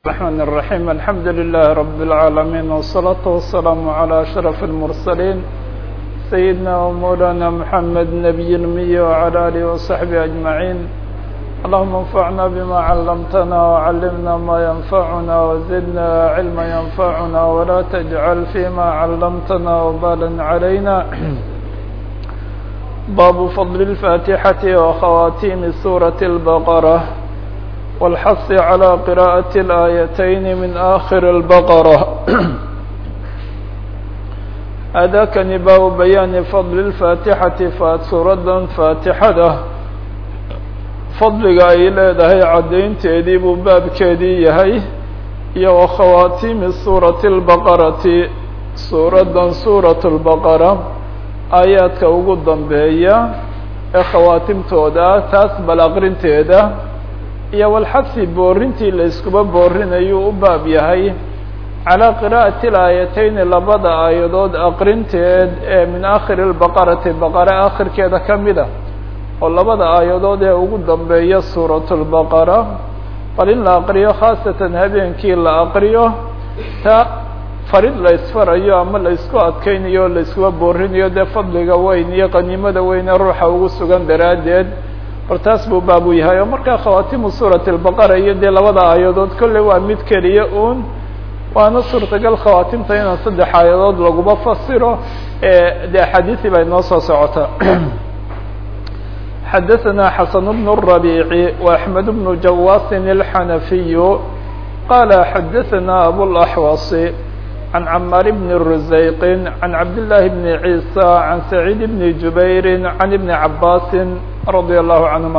الرحمن الرحيم الحمد لله رب العالمين والصلاة والسلام على أشرف المرسلين سيدنا ومولانا محمد نبي المي وعلى آله وصحبه أجمعين اللهم انفعنا بما علمتنا وعلمنا ما ينفعنا وزدنا علما ينفعنا ولا تجعل فيما علمتنا وبالا علينا باب فضل الفاتحة وخواتيم سورة البقرة والحث على قراءة الآيتين من آخر البقرة أdاkنi bاب بيان فضل الفاتحة suurada فاatixada fadliga ay leedahay cadaynteedii buu baabkeedii yahay iyo وkhawاtimi suraة البqرةi suuradan suraة البqرة aayaadka ugu dambeeya ee khawaatimtooda taas bal aqrinteeda iyo walxadfi boorintii la iskuba boorinayuu u baab yahay calaa qiraa'ati laayateyni labada aayadood aqrinteed ee min aakhiri lbaqarati baqare aakhirkeeda ka mid a oo labada aayadood ee ugu dambeeya suurat lbaqara bal in la aqriyo khaasatan habeenkii la aqriyo ta farid la isfarayo ama la isku adkeynayo o la iskuba boorinayo dee fadliga weyn iyo qaniimada weyn ee ruuxa ugu sugan daraaddeed bal taas buu baab u yahay oo markaa khawaatimu suurati albaqara iyo dee labada aayadood kolley waa mid keliya uun waana suurtagal khawaatimta inaan saddex aayadood laguba fasiro ee dee axaadiisi bay noo soo socota xadaثana xasan bnu الرabiici وaxmed bnu jawaasin الxanafiyu qala xadaثana abulaxwasi عن cmاr بن رزayq عن cabd للahi بن عيسى عن سعيid بن جubayr عن بن cabاs رadي الlه عanهuma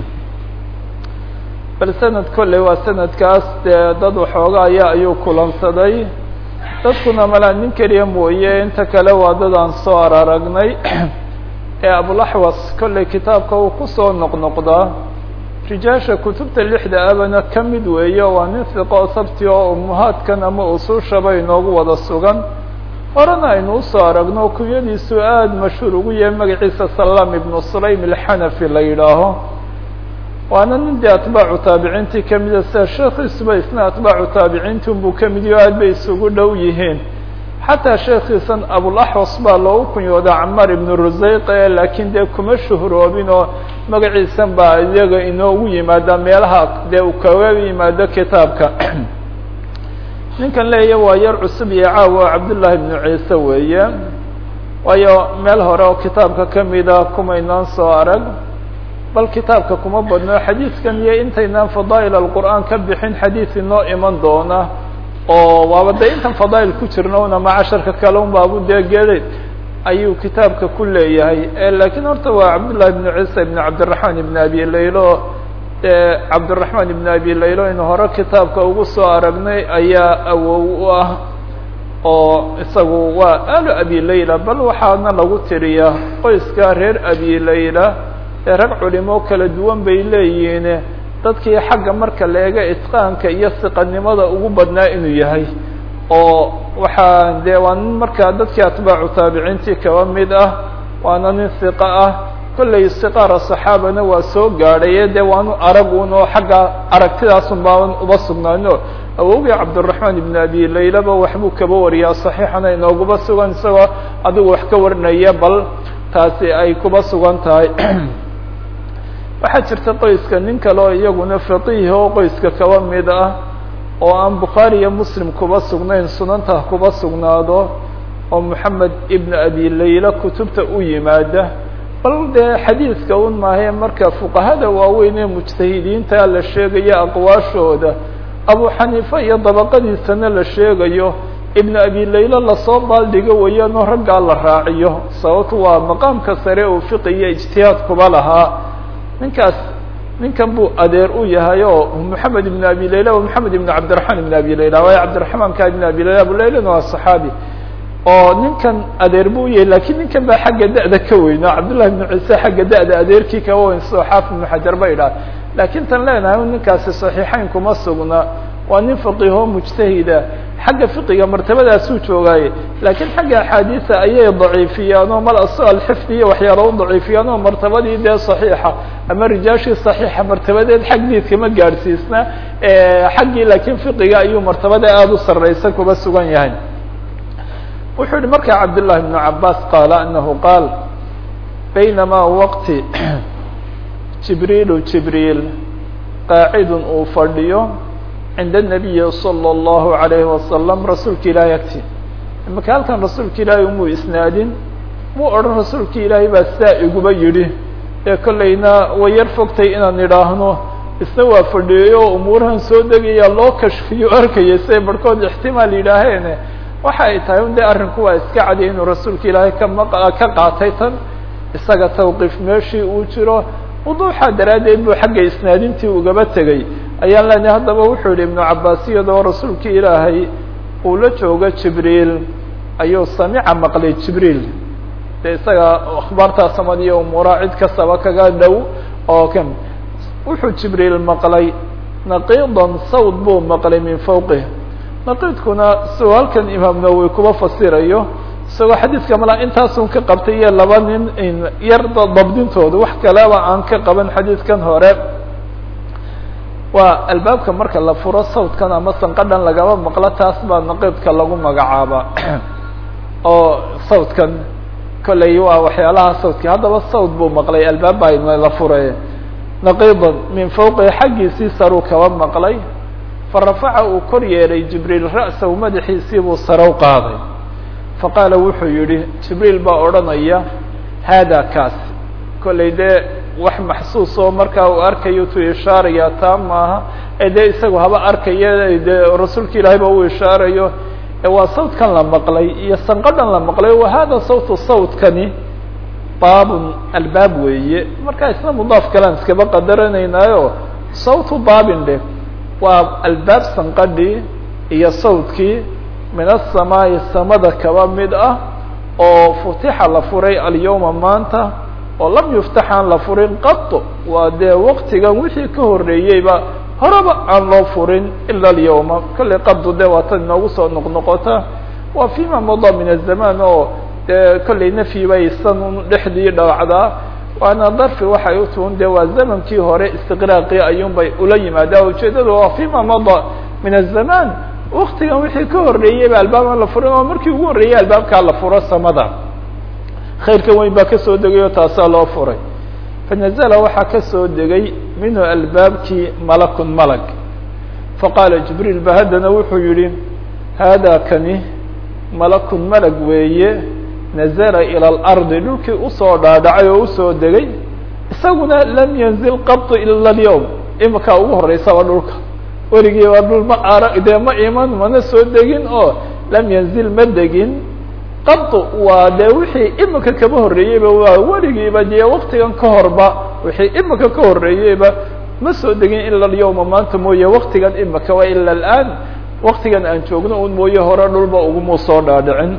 bal sanad kolley waa sanadkaas dee dad waxoogaaya ayuu kulansaday dadkuna malaa nin keliya mooye inta kale waa dad aan soo araragnay ee abulaxwas kolley kitaabka uu kusoo noqnoqdaa rijaasha kutubta lixda abana ka mid weeye waa nin hiqo sabti oo umuhaadkan ama usuushaba inoogu wada sugan horena aynu usoo aragno kunyadiisu aada mashhuur ugu yahay magaciisa salaam ibnu sulaym alxanafi la yidhaaho waana nin dee atbaacu taabiciintii kamida sida sheekhiisuba isna atbaacu taabiciinti unbuu kamid yaho aad bay isugu dhow yihiin xataa sheekhiisan abulaxwas baa loogu kunyoodaa camaar ibnu rusayqe laakiin dee kuma shuhroobin oo magaciisan baa iyaga inoogu yimaada meelaha dee uu kaga yimaado kitaabka ninkan leeya waa yar cusub iyo caawa cabdullaahi ibnu ciise weeye waayo meel hore oo kitaabka kamida kumaynaan soo arag bal kitaabka kuma badno xadiidkan iyo intaynaan fadaa'il alqur'aan ka bixin xadiid inoo iman doona oo waaba dee intan fadaa'il ku jirna una macasharka kale un baabu dee geday ayuu kitaabka ku leeyahay lakiin horta waa cabdullahi ibnu ciisa ibn cabdiraxmaan ibn abi laylo dee cabdiraxmaan ibn abi laylo inu hore kitaabka ugu soo aragnay ayaa awow u ah oo isagu waa alu abi layla bal waxaana lagu tiriyaa qoyska reer abi layla ee rag culimo kala duwan bay leeyihiin dadkii xagga marka la eega itqaanka iyo siqanimada ugu badnaa inuu yahay oo waxaa dee waa nin markaa dadkii atbaacu taabiciintii kaba mid ah waana nin siqa ah kolley siqaara saxaabana waa soo gaadhaye dee waanu arag un oo xagga aragtidaasun baaban uba sugnaano awowgii cabdiraxmaan ibn abi laylaba waxbuu kaba wariyaa saxiixana inooguba sugan isagoo adigu wax ka warinaya bal taasi ay kuba sugan tahay waxaa jirta qoyska nin kale oo iyaguna faqiih oo qoyska kaba mid ah oo aan bukhaari iyo muslim kuba sugnayn sunanta kuba sugnaado oo moxamed ibn abi layla kutubta u yimaada bal dee xadiidka un maahae marka fuqahada waaweyn ee mujtahidiinta la sheegayo aqwaashooda abu xaniifa iyo dabaqadiisana la sheegayo ibn abi layla lasoo baaldhigo weeyaanoo raggaa la raaciyo sababto waa maqaamka sare uu fiqi iyo ijtihaad kuba lahaa ninkaas ninkan buu adeer u yahay oo moxamed ibn abi layla wa moxamed ibn cabdiraxmaan ibn abi layla waayo cabdiraxmaanka ibn abi layla abulaylana waa saxaabi oo ninkan adeer buu yahay lakiin ninkan baa xagga da-da ka weyno cabdullahi ibnu ciise xagga da-da adeerkii kaba weyn sidoo xaafid ibnu xajar ba idhaha laakiin tan leenahay ninkaasi saxiixeyn kuma sugna waa nin faqiho mujtahida xagga fiqiga martabadaasuu joogaaye laakiin xagga axaadiisa ayay daciifiyaan oo mal alxifdi iyo waxyaala u daciifiyaan oo martabadii dee saxiixa ama rijaashii صaxiixa martabadeed xagdiidka ma gaadhsiisna xaggii laakiin fiqiga ayuu martabada aada u sareysa kuba sugan yahay wuxuu yihi markaa cabdالlahi بن cabaas qaala anahu qaal baynama waqti jibriilu jibriil qaacidun uu fadhiyo cinda الnabiyi salى الlahu عalayhi wasalam rasuulka ilaahay agti imaka halkan rasuulka ilaahay umuu isnaadin muu odhan rasuulka ilaahay baa saa iguba yidhi ee kollayna way yar fogtay inaan idhaahno isna waa fadhiyey oo umuurahan soo degaya loo kashfiyo arkaya siay barhkood ixtimaal yidhaaheene waxa ay tahay un dee arrinku waa iska cadiya inuu rasuulka ilaahay kama ka qaatay tan isaga tawqiif meeshii uu jiro wuduuxa daraaddeed buu xagga isnaadintii ugaba tegey ayaan leenahay haddaba wuxuu yihi ibnu cabaas iyadoo rasuulka ilaahay uu la joogo jibriil ayuu samica maqlay jibriil de isaga akhbaartaa samad iyo umuuraha cid kastaba kaga dhow oo kan wuxuu jibriil maqlay naqiidan sawd buu maqlay min fawqih naqiidkuna isagoo halkan imaam nawowi kuba fasirayo isagoo xadiidka mala intaasun ka qabtay iyo laba nin yar dabdintooda wax kaleba aan ka qaban xadiidkan hore waa albaabka marka la furo sawdkan ama sanqadhan lagaba maqlo taas baa naqiidka lagu magacaaba oo sawdkan kolley waa waxyaalaha sawdki haddaba sawd buu maqlay albaab baa la furay naqiidan min fawqihi xaggiisii saruu kaba maqlay farafaca uu kor yeelay jibriil ra'sahu madaxiisii buu sarow qaaday faqaala wuxuu yihi jibriil baa odhanaya haada kaasi kollay dee wax maxsuus oo markaa uu arkayo tu ishaaraya taa maaha ee dee isagu haba arkaya dee rasuulka ilaahay ba uu ishaarayo waa sawdkan la maqlay iyo sanqadhan la maqlay wa hada sawtu sawtkani baabun albaab weeye markaa isna mudaaf kalean iskaba qadaranaynaayo sawtu baabin dheh waa albaab sanqadhii iyo sawdkii min asamaa'i samada kaba mid ah oo futixa la furay alyawma maanta oo lam yuftaxaan la furin qato waa dee waktigan wixii ka horreeyeyba horeba aan loo furin ila alyawma kollay qado dee waa tan inoogu soo noqnoqota waa fima mada min azamaan oo dee kollay nafyi bay san dhexdii dhawacdaa waana darfi waxay u tuhun dee waa zamankii hore istiqraaqii ayuun bay ula yimaadaa ujeedada waa fima mada min azamaan waktigan wixii ka horreeyeyba albaab aan la furin oo markii ugu horreeyey albaabkaa la furo samada khayrka weyn baa kasoo degay oo taasaa loo furay fanazla waxaa kasoo degay minhu albaabkii malakun malag faqaala jibriil ba haddana wuxuu yihi hada kani malakun malag weeye nazla ilى اlardi dhulkii usoo dhaadhacay oo usoo degay isaguna lam yanzil qabtu ila اlyawm imakaa ugu horeysaba dhulka weligii waa dhul ma ara dee ma iman mana soo degin oo lam yanzil ma degin qabtu waa dee wixii imika kaba horreeyeyba waa weligiiba dee waktigan ka horba wixii imika ka horreeyeyba ma soo degin ila alyawma maanta mooye waktigan imika waa ila alaan waktigan aan joogno un mooye hore dhulba uguma soo dhaadhicin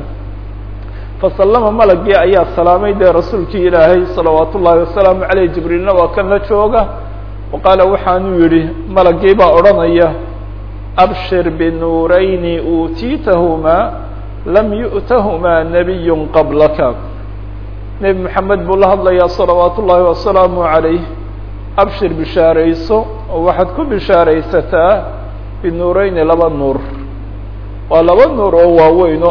fasallama malagii ayaa salaamay dee rasuulkii ilaahay salawaat ullaahi wasalaamu caleyh jibriilna waa kan la jooga wa qaala waxaanuu yihi malagii baa odhanaya abshir binuurayni uutiitahumaa lam yu'tahumaa nabiy qablaka nebi moxamed buu la hadlayaa salawaat ullaahi wasalaamu calayh abshir bishaarayso oo waxaad ku bishaaraysataa binuureyni laba nuur waa laba nuur oo waaweyno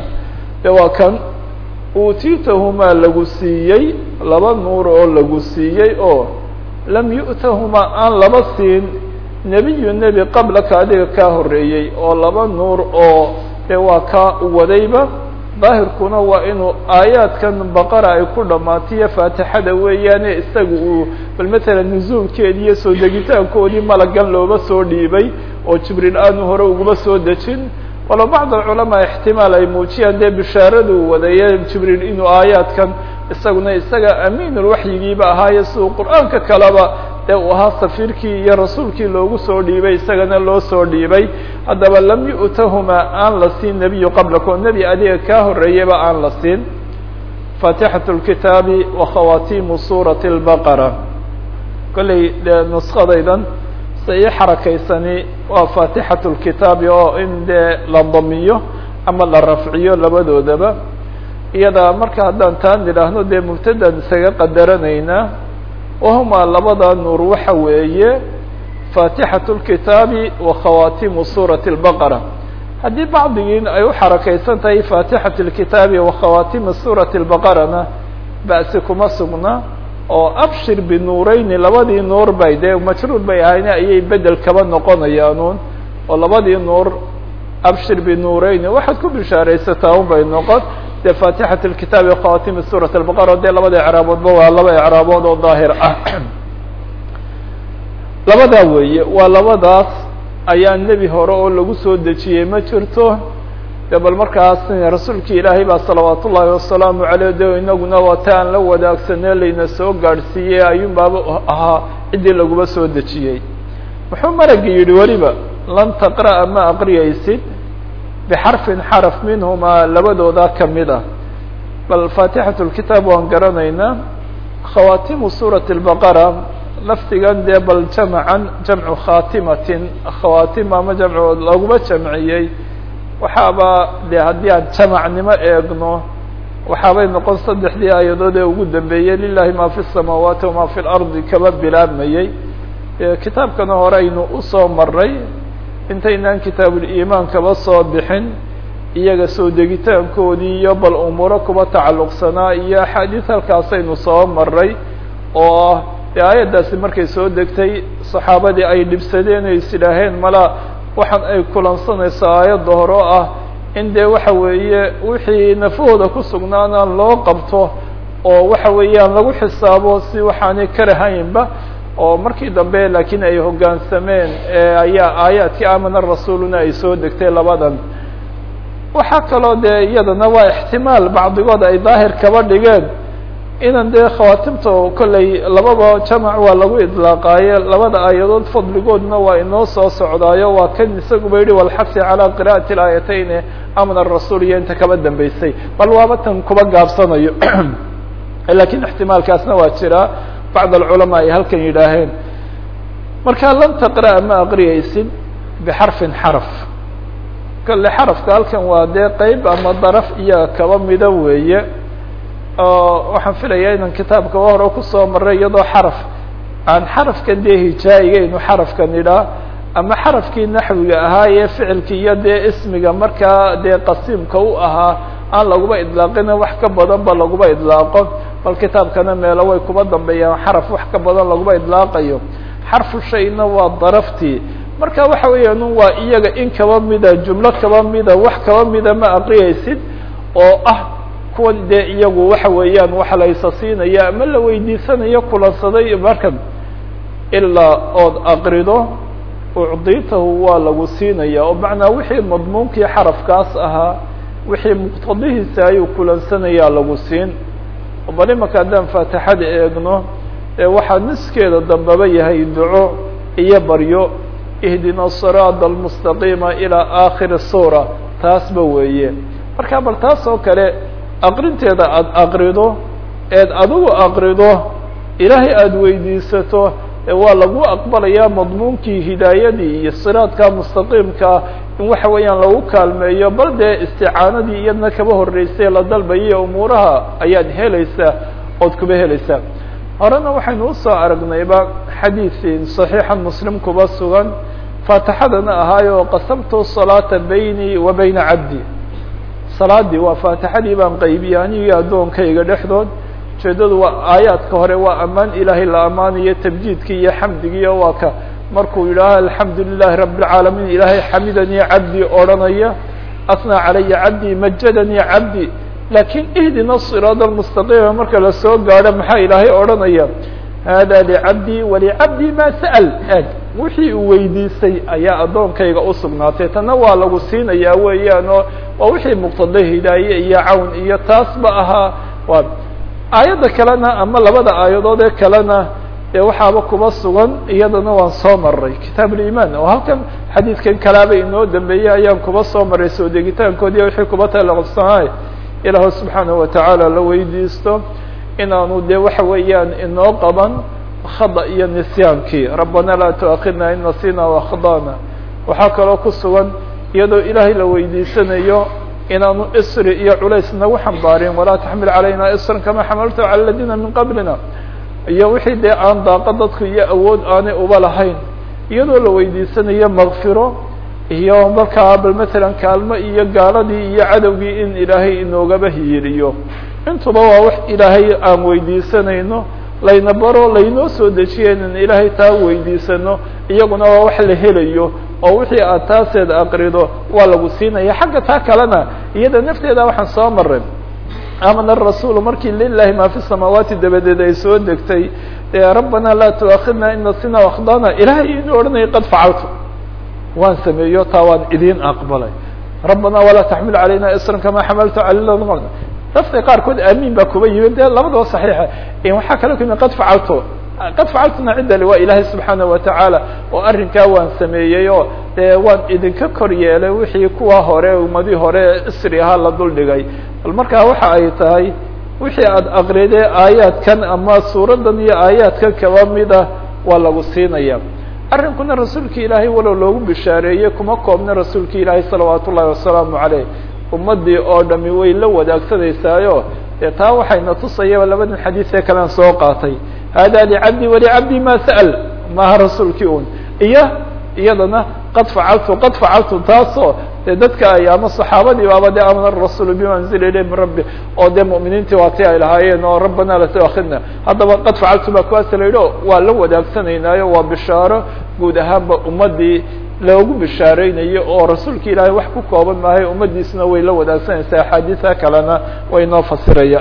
de waa kan uutiitahumaa lagu siiyey laba nuur oo lagu siiyey oo lam yu'tahumaa aan laba siin nebiyu nebi qablaka adiga kaa horreeyey oo laba nuur oo de waa kaa wadayba daahirkuna waa inuu aayaadkan baqara ay ku dhammaatiyo faatixada weeyaane isaga uu bal matalan nusuulkeedii iyo soo degitaankoodii malagan looba soo dhiibay oo jibriil aanu hore uguma soo dejin walo bacd alculamaa ixtimaal ay muujiyaan dee bishaaradu wadaye jibriil inuu aayaadkan isaguna isaga amiinulwaxyigiiba ahaaye siduu qur-aanka kaleba dee uu ahaa safiirkii iyo rasuulkii loogu soo dhiibay isagana loo soo dhiibay haddaba lam yu'tahumaa aan la siin nebiyu qablaka oo nebi adiga kaa horreeyaba aan la siin faatixat lkitaabi wa khawaatiimu suurati lbaqara kollay dee nuskadaydan se ii xarakaysani waa faatixat lkitaabi oo in dee la damiyo ama la rafciyo labadoodaba iyada marka haddaan taan idhaahno dee mubtadaan isaga qadaranaynaa wahumaa labada nuur waxa weeye faatixaة الkitaabi wa khawaatimu suuraةi الbaqara haddii bacdigiin ay u xarakaysan tahay faatixaة الkitaabi wa khawaatimu suuraةi الbaqarana ba'si kuma sugna oo abshir binuureyni labadii nuur bay dee majruur bay ahayne ayay bedel kaba noqonayaanuun oo labadii nuur abshir binuureyni waxaad ku bishaaraysataa un bay noqon dee faatixat اlkitaabi khawaatimi suurat albaqara dee labada ecraaboodba waa laba ecraabood oo daahir ah labadaa weeye waa labadaas ayaa nebi hore oo lagu soo dejiyey ma jirto de bal markaas rasuulki ilaahay baa salawaat ullaahi wasalaamu aleyh de inaguna waa ta aan la wadaagsanee layna soo gaadhsiiyey ayuun baaba ahaa ciddii laguma soo dejiyey muxuu maragi yidhi weliba lan taqra'a ma aqriyaysid bixarfin xaraf minhumaa labadooda kamid ah bal faatixat lkitaab waan garanaynaa khawaatimu suurati lbaqara lafdigan dee bal jamcan jamcu khatimatin khawaatim ama jamcu laguma jamciyey waxaaba de haddii aan jamacnimo eegno waxaabay noqon saddexdii aayadood ee ugu dambeeyey lilahi ma fi الsamaawaati wama fi اlardi kaba bilaabmayey kitaabkana hore aynu usoo maray intaynaan kitaabulimaan kaba soo bixin iyaga soo degitaankoodii iyo bal umuuro kuba tacalluqsanaa iyo axaadiis halkaasaynu soo maray oo ah dee aayaddaasi markay soo degtay saxaabadii ay dhibsadeen ay is idhaaheen mala waxaan ay kulansanayso aayadda hore oo ah in dee waxa weeye wixii nafahooda ku sugnaana loo qabto oo waxa weeyaan lagu xisaabo si waxaanay karahaynba oo markii dambe laakiin ay hoggaansameen ayaa aayaadkii amana rasuuluna ay soo degtay labadan waxaa kaloo dee iyadana waa ixtimaal bacdigood ay daahir kaba dhigeen inan dee khawaatimta kolley lababa jamac waa lagu idlaaqaaye labada aayadood fadligoodna waa inoo soo socdaayo waa kan isaguba yihi walxasi calaa qira'ati اlaayatayn amana rasuul iyo inta kaba dambeysay bal waaba tan kuba gaabsanayo lakiin ixtimaalkaasna waa jiraa bacd alculamaa ay halkan yidhaaheen marka lan taqra'a ma aqriyaysid bixarfin xaraf kale xarafka halkan waa dee qeyb ama daraf iyo kaba mida weeye oo waxaan filayaa inan kitaabka hore kusoo maray iyadoo xaraf aan xarafkan dee hijaa-igaynu xarafkan idhaa ama xarafkii naxwiga ahaa ee ficilki iyo dee ismiga markaa dee qasiimka u ahaa aan laguba idlaaqina wax ka badan ba laguba idlaaqo bal kitaabkana meelo way kuba dambeeyaan xaraf wax ka badan laguba idlaaqayo xarfu shayna waa daraftii marka waxa weeyaan waa iyaga in kaba mida jumlo kaba mida wax kaba mida ma aqriyaysid oo ah kuwan dee iyagu waxa weeyaan waxa la isa siinaya ama la weydiisanayo kulansaday markan ilaa ood aqrido ucditahu waa lagu siinaya oo macnaa wixii madmuunkii xarafkaas ahaa wixii muqtadihiisa ayuu kulansanayaa lagu siin bal imaka haddaan faatixada eegno ee waxaa niskeeda dambaba yahay duco iyo baryo ihdina siraada almustaqiima ilaa aakhiri suura taasba weeye marka bal taas oo kale aqrinteeda aada aqrido eed adigu aqrido ilaahay aada weydiisato waa lagu aqbalayaa madmuunkii hidaayadii iyo siraadka mustaqiimkaa in waxa weeyaan lagu kaalmeeyo bal dee isticaanadii iyadna kaba horreysay la dalbayiyo umuuraha ayaad helaysaa ood kuba helaysaa horena waxaynu usoo aragnayba xadiiin صaxiixan muslim kuba sugan faatixadana ahaayo qasamtu salaata baynii wa bayna cabdi salaadii waa faatixadii baan qaybiyey anigi addoonkayga dhexdood ujeedadu waa aayaadka hore waa ammaan ilaahay la ammaanayo tabjiidkii iyo xamdigiiyo waa ka markuu yidhaaho alxamdu lilahi rabi اlcaalamiin ilaahay xamidanii cabdii odhanaya asnaa calaya cabdii majadanii cabdi laakiin ihdina siraad almustaqiima marka lasoo gaadho maxaa ilaahay odhanaya hada licabdii walicabdii ma sa'l eg wixii uu weydiisay ayaa addoonkayga usugnaatay tanna waa lagu siinayaa weeyaan oo waa wixii muqtada hidaaye iyo cawn iyo taasba ahaa waa aayadda kalena ama labada aayadood ee kalena ee waxaaba kuba sugan iyadana waan soo maray kitaab ulimaan oo halkan xadiidkan kalaaba inoo dambeeyey ayaan kuba soo maray soo degitaankoodiiyo wixii kuba talaqsanaay ilaahu subxaanahu watacaala la weydiisto inaanu dee waxa weeyaan inoo qaban khada iyo nisyaankii rabbana laa tuakhidna in nasina wakhdana waxaa kaloo ku sugan iyadoo ilaahay la weydiisanayo inaanu isri iyo culays nagu xambaarin walaa taxmil calayna isran kama xamaltu cala aladiina min qablina iyo wixii dee aan daaqo dadku iyo awood aanay uba lahayn iyadoo la weydiisanayo makfiro iyo markaa bal matalan kaalmo iyo gaaladii iyo cadowgii in ilaahay inoogaba hiiriyo intuba waa wax ilaahay aan weydiisanayno layna baro laynoo soo dejiya inan ilaahay taa weydiisano iyaguna waa wax la helayo oo wixii aad taaseed aqrido waa lagu siinaya xagga taa kalena iyada nafteeda waxaan soo maray amana rasuul markii lilahi ma fi samaawaati dabadeed ay soo degtay rabbana laa tuakhidna in nasina akdana ilahay inuu odhanaya qad facaltu waan sameeyo taa waan idin aqbalay rabbana walaa taxmil calayna isran kama xamaltu cala dadka qaarkood aamin baa kuba yimid dee labadaba saxiixa waxaa kale kuyimi qad facaltu qad facaltuna cidali waa ilaahay subxaana watacaala oo arrinkaa waan sameeyey oo dee waan idinka kor yeelay wixii kuwa hore ummadii hore isri ahaa la duldhigay bal markaa waxa ay tahay wixii aad aqride aayaadkan ama suuraddan iyo aayaadkan kaba mida waa lagu siinaya arrinkuna rasuulka ilaahay walow loogu bishaareeyey kuma koobna rasuulka ilaahay salawaat ullahi wasalaamu caleyh ummadii oo dhami way la wadaagsanaysaayoo dee taa waxayna tusayaba labadan xadiis ee kalean soo qaatay hada licabdi walicabdi ma sa'l maaha rasuulkii un iyo iyadana qad facaltu qad facaltu taasoo dee dadka ay ama saxaabadii baaba de amana rasuul bima anzila ilayh min rabbi oo dee mu'miniintii waati ay lahaayeen oo rabbana la tuakhidna haddaba qad facaltu baa kuwaas la yidhi o waa la wadaagsanaynayo waa bishaaro guud ahaanba ummadii loogu bishaareynayo oo rasuulka ilaahay wax ku kooban maahay ummadiisna way la wadaagsanaysaa axaadiisa kalena way noo fasiraya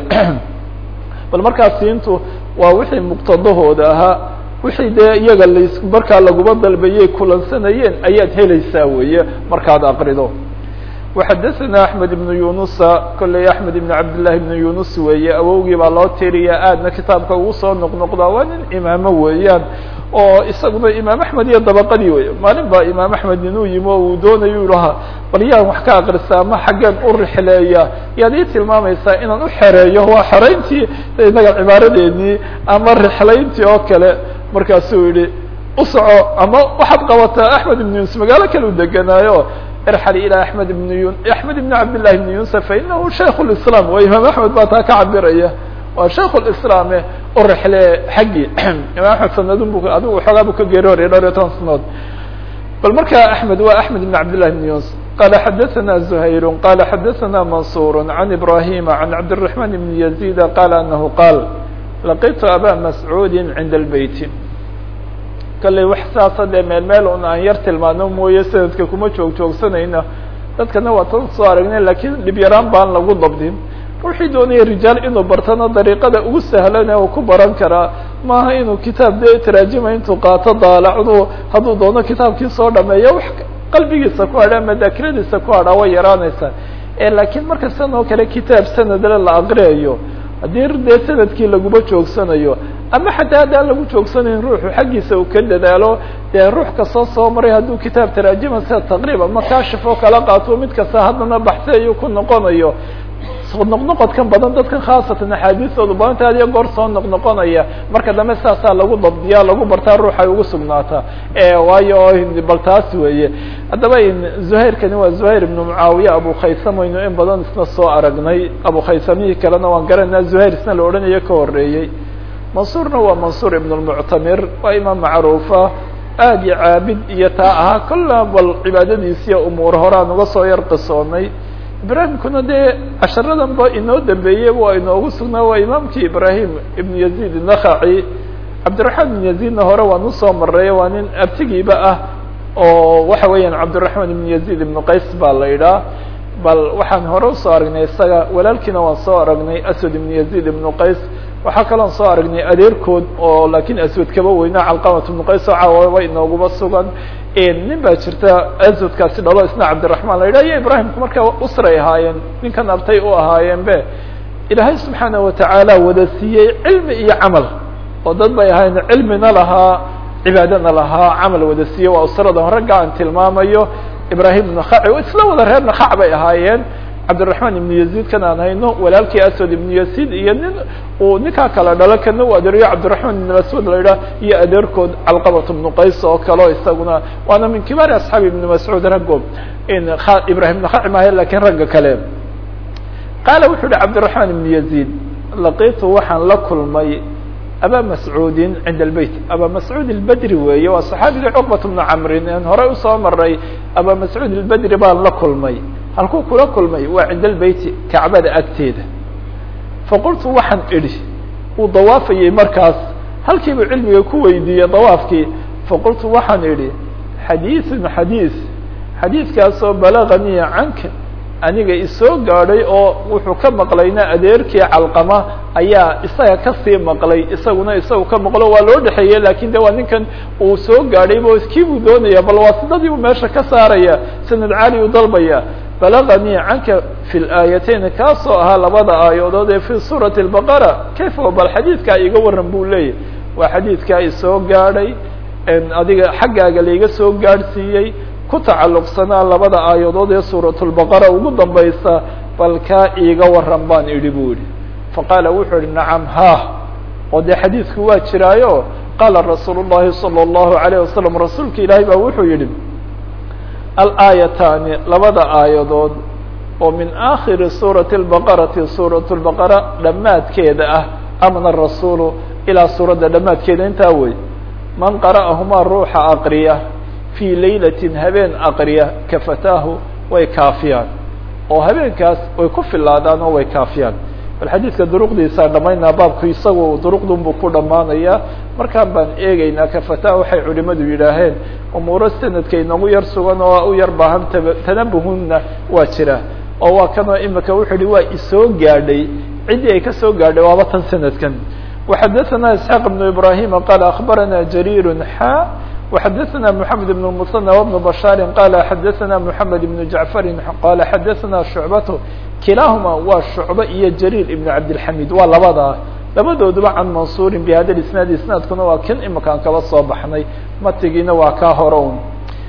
bal markaas siintu waa wixii muqtadahooda ahaa wixii dee iyaga las markaa laguma dalbayay kulansanayeen ayaad helaysaa weeye markaad aqrido وxadثna أحmed بن yunusa kolley أحmed بن cabd للahi بن yunus weeye awowgii baa loo tiriya aadna kitaabka ugu soo noqnoqdaa waa nin imaamo weeyaan oo isaguna imaam axmed iyo dabaqadii wey maalin baa imaam axmed inuu yimi oo uu doonayo lahaa bal yaan wax ka akrisa ama xaggeen u rixleeya yaad ii tilmaamaysaa inaan u xereeyo waa xerayntii inaga cibaaradeennii ama rixlayntii oo kale markaasuu yihi usoco ama waxaad qabataa axmed ibn yunus magaalo kale u deganaayo irxal ilى amed ibn yu axmed ibn cabd لlahi ibn yunus fainahu shaik اislam waa imaam axmed baa taa ka cabiraya waa shaik اislaame u rexle xaggii imaam axmed sanadun bu adigu xoogaa bu ka geeri horya dhowr iyo toban sanadood bal marka axmed waa axmed ibn cabd لlahi ibn yunus qala xadaثna زuhayr qala xadaثna mansur عan ibrahima عan cabdالرaحman ibn yazid qala anahu qaal laqitu aba mascuudi cinda اlbeyt kalley wax saasa dee meel meel un aan yar tilmaano mooye sanadka kuma joog joogsanayna dadkana waa tan soo aragnay lakiin dhib yaraan baan lagu dabdin ruuxii doonaya rijaal inuu bartana dariiqada ugu sahlan ee uu ku baran karaa maaha inuu kitaab dee taraajima intuu qaato daalacdu hadduu doono kitaabkii soo dhameeyo wax qalbigiisa ku hadha ama daakiradiisa ku hadhaa way yaraanaysaa laakiin marka san oo kale kitaab sanadle la aqriyayo haddii dee sanadkii laguma joogsanayo ama xataa haddaan lagu joogsanayn ruuxu xaggiisa uu ka dadaalo dee ruux kastoo soo maray hadduu kitaab taraajima sida taqriib ama kashif oo kala qaato mid kasta haddana baxsi ayuu ku noqonayo soo noqnoqodkan badan dadkan khaasatan axaadiistoodu badanta adiyo goor soo noqnoqonaya marka dambe saasaa lagu dabdiyaa lagu bartaa ruux ay ugu sugnaataa waayo bal taas weeye haddaba zuhayrkani waa zuhayr ibnu mucaawiya abu khaysam aynu in badan isna soo aragnay abu khaysamihii kalena waan garanaa zuhayr isna la odhanayo ka horeeyey mansuurna waa mansuur ibn lmuctamir waa imaam macruufa aad iyo caabid iyo taa ahaa kolla bal cibaadadiisiiyo umuur horaan uga soo yar qisoonay ibraahimkuna dee casharadan ba inoo dambeeyey waa inoogu sugnaa waa imaamkii ibraahim ibn yaziid nakhaci cabdiraxmaan ibn yaziidna hore waan usoo maray waa nin abtigiiba ah oo waxa weeyaan cabdiraxmaan ibn yaziid ibnu qays baa la idhaa bal waxaan hore usoo aragnay isaga walaalkiina waan soo aragnay aswad ibn yaziid ibnu qays waxaa kaloon soo aragnay adeerkood oo laakiin aswad kaba weynaa calqamat ibnu qays oo caawaba inooguba sugan nin baa jirta aswadkaasi dhalo isna cabdiraxmaan la yidhah iyo ibraahimku marka usray ahaayeen ninkan abtay u ahaayeen be ilaahay subxaana watacaala wada siiyey cilmi iyo camal oo dad bay ahaayeen cilmina lahaa cibaadana lahaa camal wada siiyey waa usradan ragga aan tilmaamayo ibrahim ibnu khaci isla wada reer nakhac bay ahaayeen cabdiraحman ibn yaziid kan aan hayno walaalkii aswad ibn yaziid iyo nin uu ninkaa kala dhalo kana u adeeriyo cabdiraحman ibn mascuud la idhaah iyo adeerkood calqabat ibnu qays oo kaleo isaguna waana min kibaari asxaabi ibn mascuud raggo ibrahim ibn khaci maahe lakin ragga kale qaala wuxuu uhi cabdiraحman ibn yaziid laqitu waxaan la kulmay aba mascuudin cinda albeyt aba mascuud albedri weeye waa saxaabigii cuqbat bnu camrin en horey usoo maray aba mascuud albedri baan la kulmay halkuu kula kulmay waa cinda albeyti kacbada agteeda faqultu waxaan idhi uu dawaafayey markaas halkiibuu cilmiga ku weydiiyey dawaafkii faqultu waxaan idhi xadiiثun xadiiث xadiidkaasoo balaganii canka aniga isoo gaadhay oo wuxuu ka maqlayna adeerkii calqama ayaa isaga kasii maqlay isaguna isagu ka maqlo waa loo dhexeeye lakin de waa ninkan uu soo gaadhay bo kii buu doonaya bal waasidadii buu meesha ka saaraya sanad caali u dalbaya balaganii canka fi laayateyn kaasoo ahaa labada aayadood ee fi suurati lbaqara kayfa bal xadiidkaa iga waran buu leeyahy waa xadiidkaa isoo gaadhay adiga xaggaaga laiga soo gaadhsiiyey ku tacalluqsanaa labada aayadood ee suuratulbaqara ugu dambaysa bal kaa iiga waran baan idhi buu yihi faqaala wuxuu ihi nacam haah oo dee xadiidku waa jiraayo qaala rasuulu llahi salى اllahu alayh wasalam rasuulka ilaahay baa wuxuu yihi alaayataani labada aayadood oo min aakhiri suurati اlbaqarati suurat lbaqara dhammaadkeeda ah amna rasuulu ilaa suuradda dhammaadkeeda intaa wey man qara'ahumaa ruuxa aqriya fii laylatin habeen aqriya kafataahu way kaafiyaan oo habeenkaas way ku filaadaan oo way kaafiyaan bal xadiidka duruqdiisaa dhamaynaa baabku isagu duruqdun buu ku dhammaanaya markaan baan eegeynaa kafataahu waxay culimadu yidhaaheen umuuro sanadka inagu yar sugan oo u yar baahan tanabuhunna waa jira oo waa kanoo imika wuxuu yihi waa isoo gaadhay ciddii ay kasoo gaadhay waaba tan sanadkan وxadثna isحاq بن ibrahim qال aخbarana jrيr xا وxadثna محamed بن المثنى وبن بشhاr qال xadثna محamed بن جعفr qال xadثna شhuعبة kilahuma waa شhuعبة iyo jrيr iبن cabdالحamid waa labada labadooduba can mansuri bhada isnaad isnaadkuna waa kan imakaan kaba soo baxnay matigiina waa kaa hore un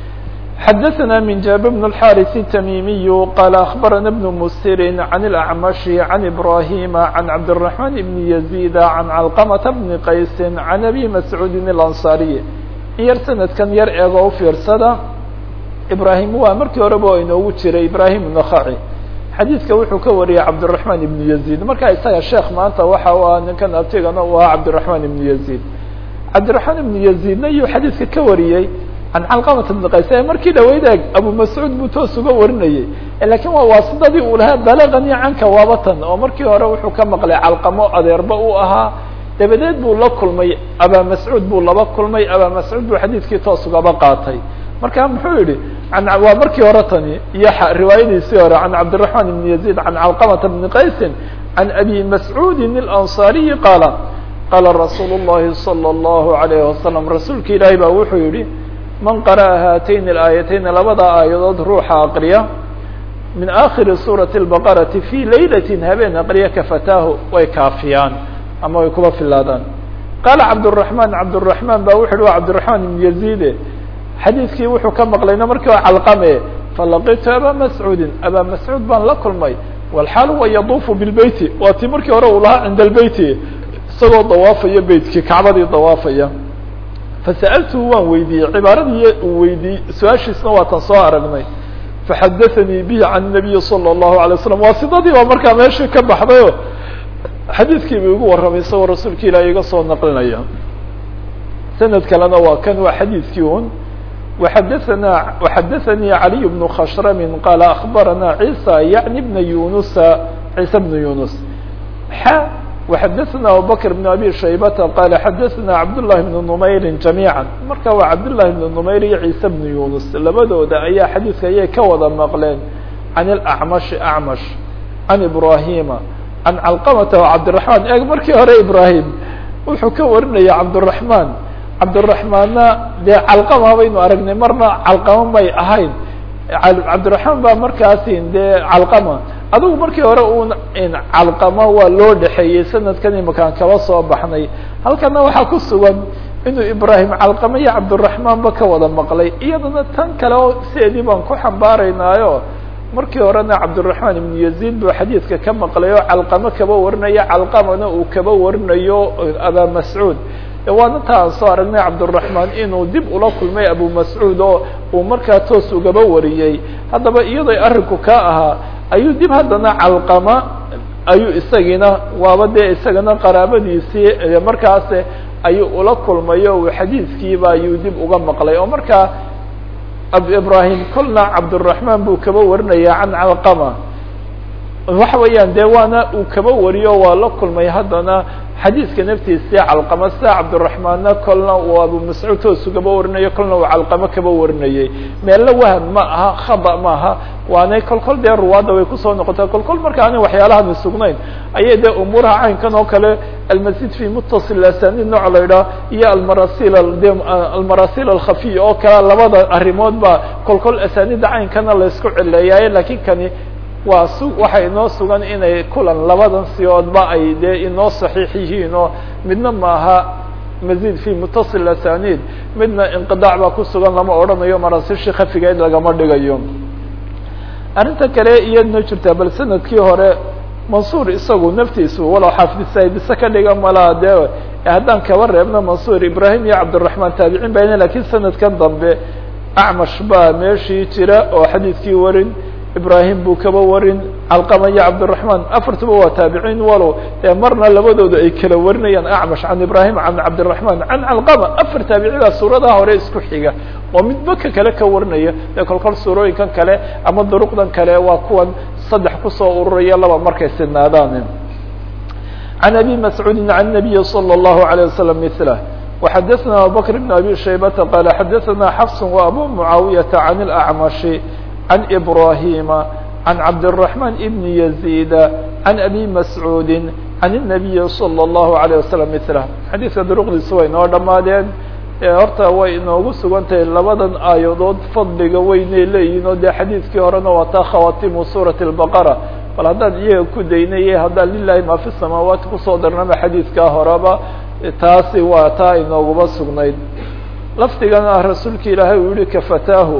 xdثna من jاب بن الحاrث التmيمي qال أخبرنا بن مسر عن الأعمش عن إبراهيم عن عبد الرحمن بن يزيد عن علقمة بن qaيس عن أبي مسعوud الأنصاري yar سندkan yar eego ufiirsada إبراهيم waa markii horeba inoogu jiray إبراهيم النخعي xadيiثka wuxuu ka wariyay عبدالرحمن بن يزيد marka isaga sheekh maanta waxa u ah ninkan abtigana u ah عبدالرحمن بن يزيد عبدالرحمن بن يزيدna iyuu xadيiثka ka wariyey can calqamat bni qays ee markii dhaweyd eeg abu mascuud buu toos uga warinayey lakiin waa waasidadii uu lahaa balaganii canka waabatan oo markii hore wuxuu ka maqlay calqamo adeerba uu ahaa dabadeed buu la kulmay abaa mascuud buu laba kulmay abaa mascuud buu xadiidkii toos ugaba qaatay marka muxuu yihi waa markii hore tani iyo riwaayadiisii hore can cabdiraحman ibn yaziid can calqamata bni qaysin can abi mascuudin اlanصariyi qaala qaala rasuul الlahi salى الlahu عalayh wasalam rasuulka ilaahi baa wuxuu yihi man qara'a haatayn اlaayatayn labada aayadood ruuxa aqriya min aakhiri suurati اlbaqarati fii laylatin habeen aqriya kafataahu way kaafiyaan ama way kuba filaadaan qaala cabdالرaحman cabdالرaحman ba wuxu uhi wa cabdiرaحman ibn yaziide xadiidkii wuxuu ka maqlayna markii waa calqame falaqitu aba mascuudin aba mascuud baan la kulmay walxaal huwa yaduufu bilbeyti waa tii markii hore uu lahaa cinda albeyti isagoo dawaafaya beytkii kacbadii dawaafaya fasa'altuhu waan weydiiyey cibaaradii uu weydiiyey su-aashiisna waa tan soo aragnay faxadaanii bihi can nabiyi salى الlahu alay slam waa sidadii baa markaa meeshii ka baxdayo xadiidkii bu igu warramay isagoo rasuulka ilaah iga soo naqlinaya sanad kalena waa kan waa xadiidkii un وxadثna وxadaثnي عalي بن khshrm qال أخbarana عيسى yعnي بن yuنuسa عيسى بن yuنuس x وxadaثna abubكر بن abي شhaybةa qال xadaثna cabdاللahi بن نmayri جamيعا marka waa cabdاللahi بن نmayr iyo عيسى بن yuنuس labadooda ayaa xadiidka ayay ka wada maqleen عan الأعmشh أعmش عan إbrahيma عan calqمةa وcabdiلرحمن eg markii hore ibrahim wuxuu ka warinaya cabdالرحمن cabdiraحmaanna dee calqama baynu aragnay marna calqama may ahayn cabdiraحmaan baa markaasi dee calqama adigu markii hore un calqama waa loo dhexeeyey sanadkan imakaan kaba soo baxnay halkana waxaa ku sugan inuu ibrahim calqama iyo cabdiraحmaan ba ka wada maqlay iyadana tan kale oo sideedii baan ku xambaaraynaayo markii horena cabdiraحmaan ibn yaziid buu xadiidka ka maqlay oo calqamo kaba warinayo calqamana uu kaba warinayo abaa mascuud waana ta aan soo aragnay cabdالرaحmaan inuu dib ula kulmay abu mascuud oo uu markaa toos ugaba wariyey haddaba iyadoy arrinku ka ahaa ayuu dib haddana calqama ayuu isagiina waaba dee isagana qaraabadiisii markaas ayuu ula kulmayo uu xadiidkiiba ayuu dib uga maqlay oo markaa ibrahim kolna cabdالرaحman buu kaba warinaya can calqama waxa weeyaan dee waana uu kaba wariyo waa la kulmay haddana xadiidka naftiisii calqama sida cabdالرaحmaanna kolna uu abu mascuud toosu kaba warinayo kolna uu calqamo kaba warinayay meelna wahm ma aha khada ma aha waanay kol kol dee ruwaadda way kusoo noqota kol kol marka ani waxyaalahan sugnayn ayay dee umuuraha caynkan oo kale almasjid fi mutasil asanid nooc la idhaah iyo almarasil de almarasil alkhafiya oo kale labada arrimood ba kol kol asanida caynkana laysku cileeyaaye lakin kani waa su waxa inoo sugan inay kulan labadan siyoodba ay dee inoo saxiix yihiin oo midna maaha mazid fi mutasil asanid midna inqidac baa ku sugan lama odhanayo marasishi khafigeed lagama dhigayo arrinta kale iyadna jirtaa bal sanadkii hore mansuur isagu naftiisu walow xaafidsaydise ka dhiga malaa dee haddaan kaba reebno mansuur ibrahim iyo cabdiraحman taabicin ba lakin sanadkan dambe acmash baa meeshii jira oo xadiidkii warin ibrahim buu kaba warin calqama iyo cabdiraحman afartuba waa taabiciin walow dee marna labadooda ay kala warinayaan acmash can ibrahim can cabdiraحman can calqama afar taabicidaa suuradaha hore isku xiga oo midba ka kale ka warinaya dee kol kol suurooyinkan kale ama duruqdan kale waa kuwan saddex kusoo ururaya laba markay sidnaadaan can abi mascuudi can nabiyi salى الlahu عalيه wasalam mila وxadثna abubakr بn abi shaybata qala xadaثna xafs وabu mucaawiyaةa can اlأcmashi عن إبراهيم عن عبد الرحمن بن يزيد عن أبي مسعود عن النبي صلى الله عليه وسلم مثله xadيiثka drqdiisa way noo dhamaadeen horta way inoogu sugan tahay labadan aayadood fadliga weynay leeyihin oo dee xadiidkii horena waa taa khawatimu suuraة البaqرة bal haddaan iyaga ku daynay haddaan lilahi ma fi الsamaawaati kusoo darnama xadiidkaa horeba taasi waa taa inooguma sugnayd lafdigana rasuulka ilaahay uu yihi kafataahu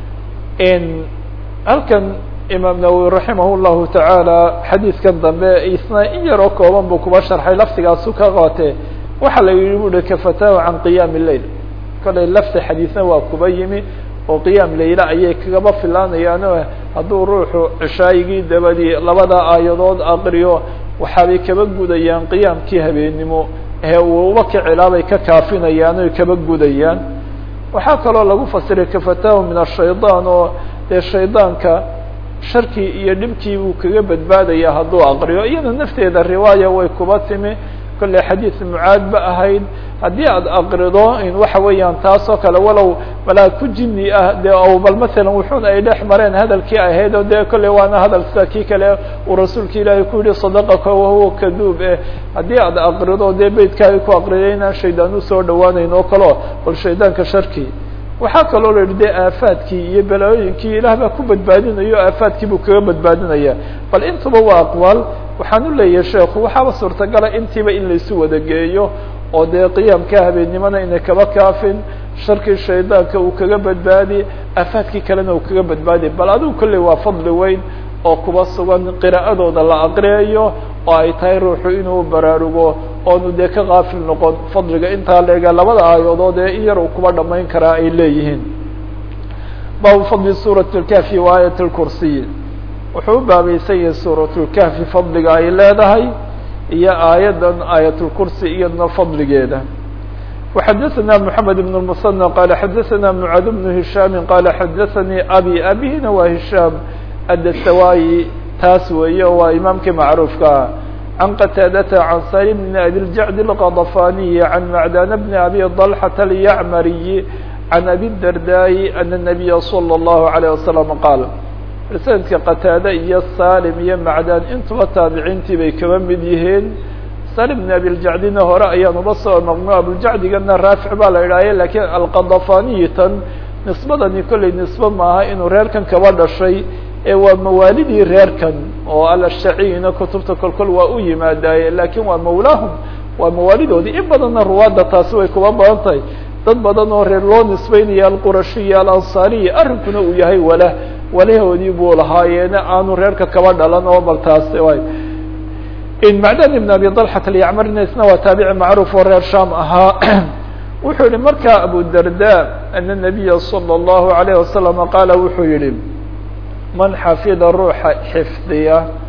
halkan imaam nawwi raximah llahu tacaala xadiidkan dambe isna in yaroo kooban buu kuba sharxay laftigaasu ka qaatee waxa la yihi bu hi kafataahu can qiyaam leil kolay lafti xadiidna waa kuba yimi oo qiyaam leyle ayay kagaba filaanayaano hadduu ruuxu cishaayigii dabadii labada aayadood aqriyo waxaabay kaba gudayaan qiyaamkii habeennimo ee uuba kicilaabay ka kaafinayaan oy kaba gudayaan waxaa kaloo lagu fasiray kafataahu min ashayطaan oo dee shaydaanka sharkii iyo dhibkii buu kaga badbaadaya hadduu aqriyo iyada nafteeda riwaaya way kuba timi kolley xadiid mucaad ba ahayd haddii aad aqrido in waxa weeyaan taas oo kale walow malaa ku jini ah dee o bal masalan wuxuun ay dhex mareen hadalkii ahayd oo dee kolley waana hadal sida kii kale uu rasuulka ilaahay ku yihi sadaqaka wahuwa kaduub eh haddii aad aqrido dee beytkaaga ku aqriday inaan shaydaan usoo dhawaanayn oo kaleo bal shaydaanka sharkii waxaa kaloo la yihi de aafaadkii iyo balaaooyinkii ilaah baa ku badbaadinayo aafaadkii buu kaga badbaadinaya bal intuba waa aqwaal waxaan u leeyahay sheekhu waxaaba suurtagala intiiba in laysu wada geeyo oo dee qiyaamka habeennimona inay kaba kaafin sharkii shaydaanka uu kaga badbaadi aafaadkii kalena uu kaga badbaadi bal adigu kolley waa fadli weyn oo kuba sugan qiraa'adooda la aqriyayo oo ay tahay ruuxu inuu baraarugo oonu dee ka kaafil noqon fadliga intaa leega labada aayadood ee in yar uu kuba dhamayn karaa ay leeyihiin baabu fadli suurat اlkahfi wa aayat اlkursiy wuxuu u baabaysan yahay suurat lkahfi fadliga ay leedahay iyo aayaddan aayat lkursi iyadna fadligeeda وxadثna محamed بن المصنى qال xadثna mعاad بن هiشhاm qال xadثnي abي abihina waa هiشhاm adسawاyi taas weeye waa imaamkii macruufka ah عن qتاadة عن saلم بن أbي الجعد الغضفاني عن معdان بن أbي طلحة اليعmري عن أbي الدرداء أن النبي صلى الله عليه وسلم qاaل sanadka qتاadة iyo saلم iyo معdاn intuba taabiciintii bay kaba mid yihiin saلم بن أbي الجعدina hore ayaan uba soo noqno abوljacdigana raafiع baa la idhahye lakiin alqضفaniyi tan nisbadani kolley nisbe maaha inuu reerkan kaba dhashay ee waa mawaalidii reerkan oo alashaciyina kutubta kolkol waa u yimaadaaye lakin waa mawlaahum waa mawaalidoodii in badanna ruwaadda taasi way kuba badan tahay dad badan oo reer loo nisbeynaya alqurashiya alansaariya arrinkuna uu yahay wala walahoodii buu lahaayeena aanu reerka kaba dhalan oo bal taas macdan ibn abi طalxat alyacmarina isna waa taabici macruuf oo reer sham ahaa wuxuu yihi marka abu darda ana nabiya salى الlahu عalayه wasalam qaala wuxuu yihi man xafida ruuxa xifdiya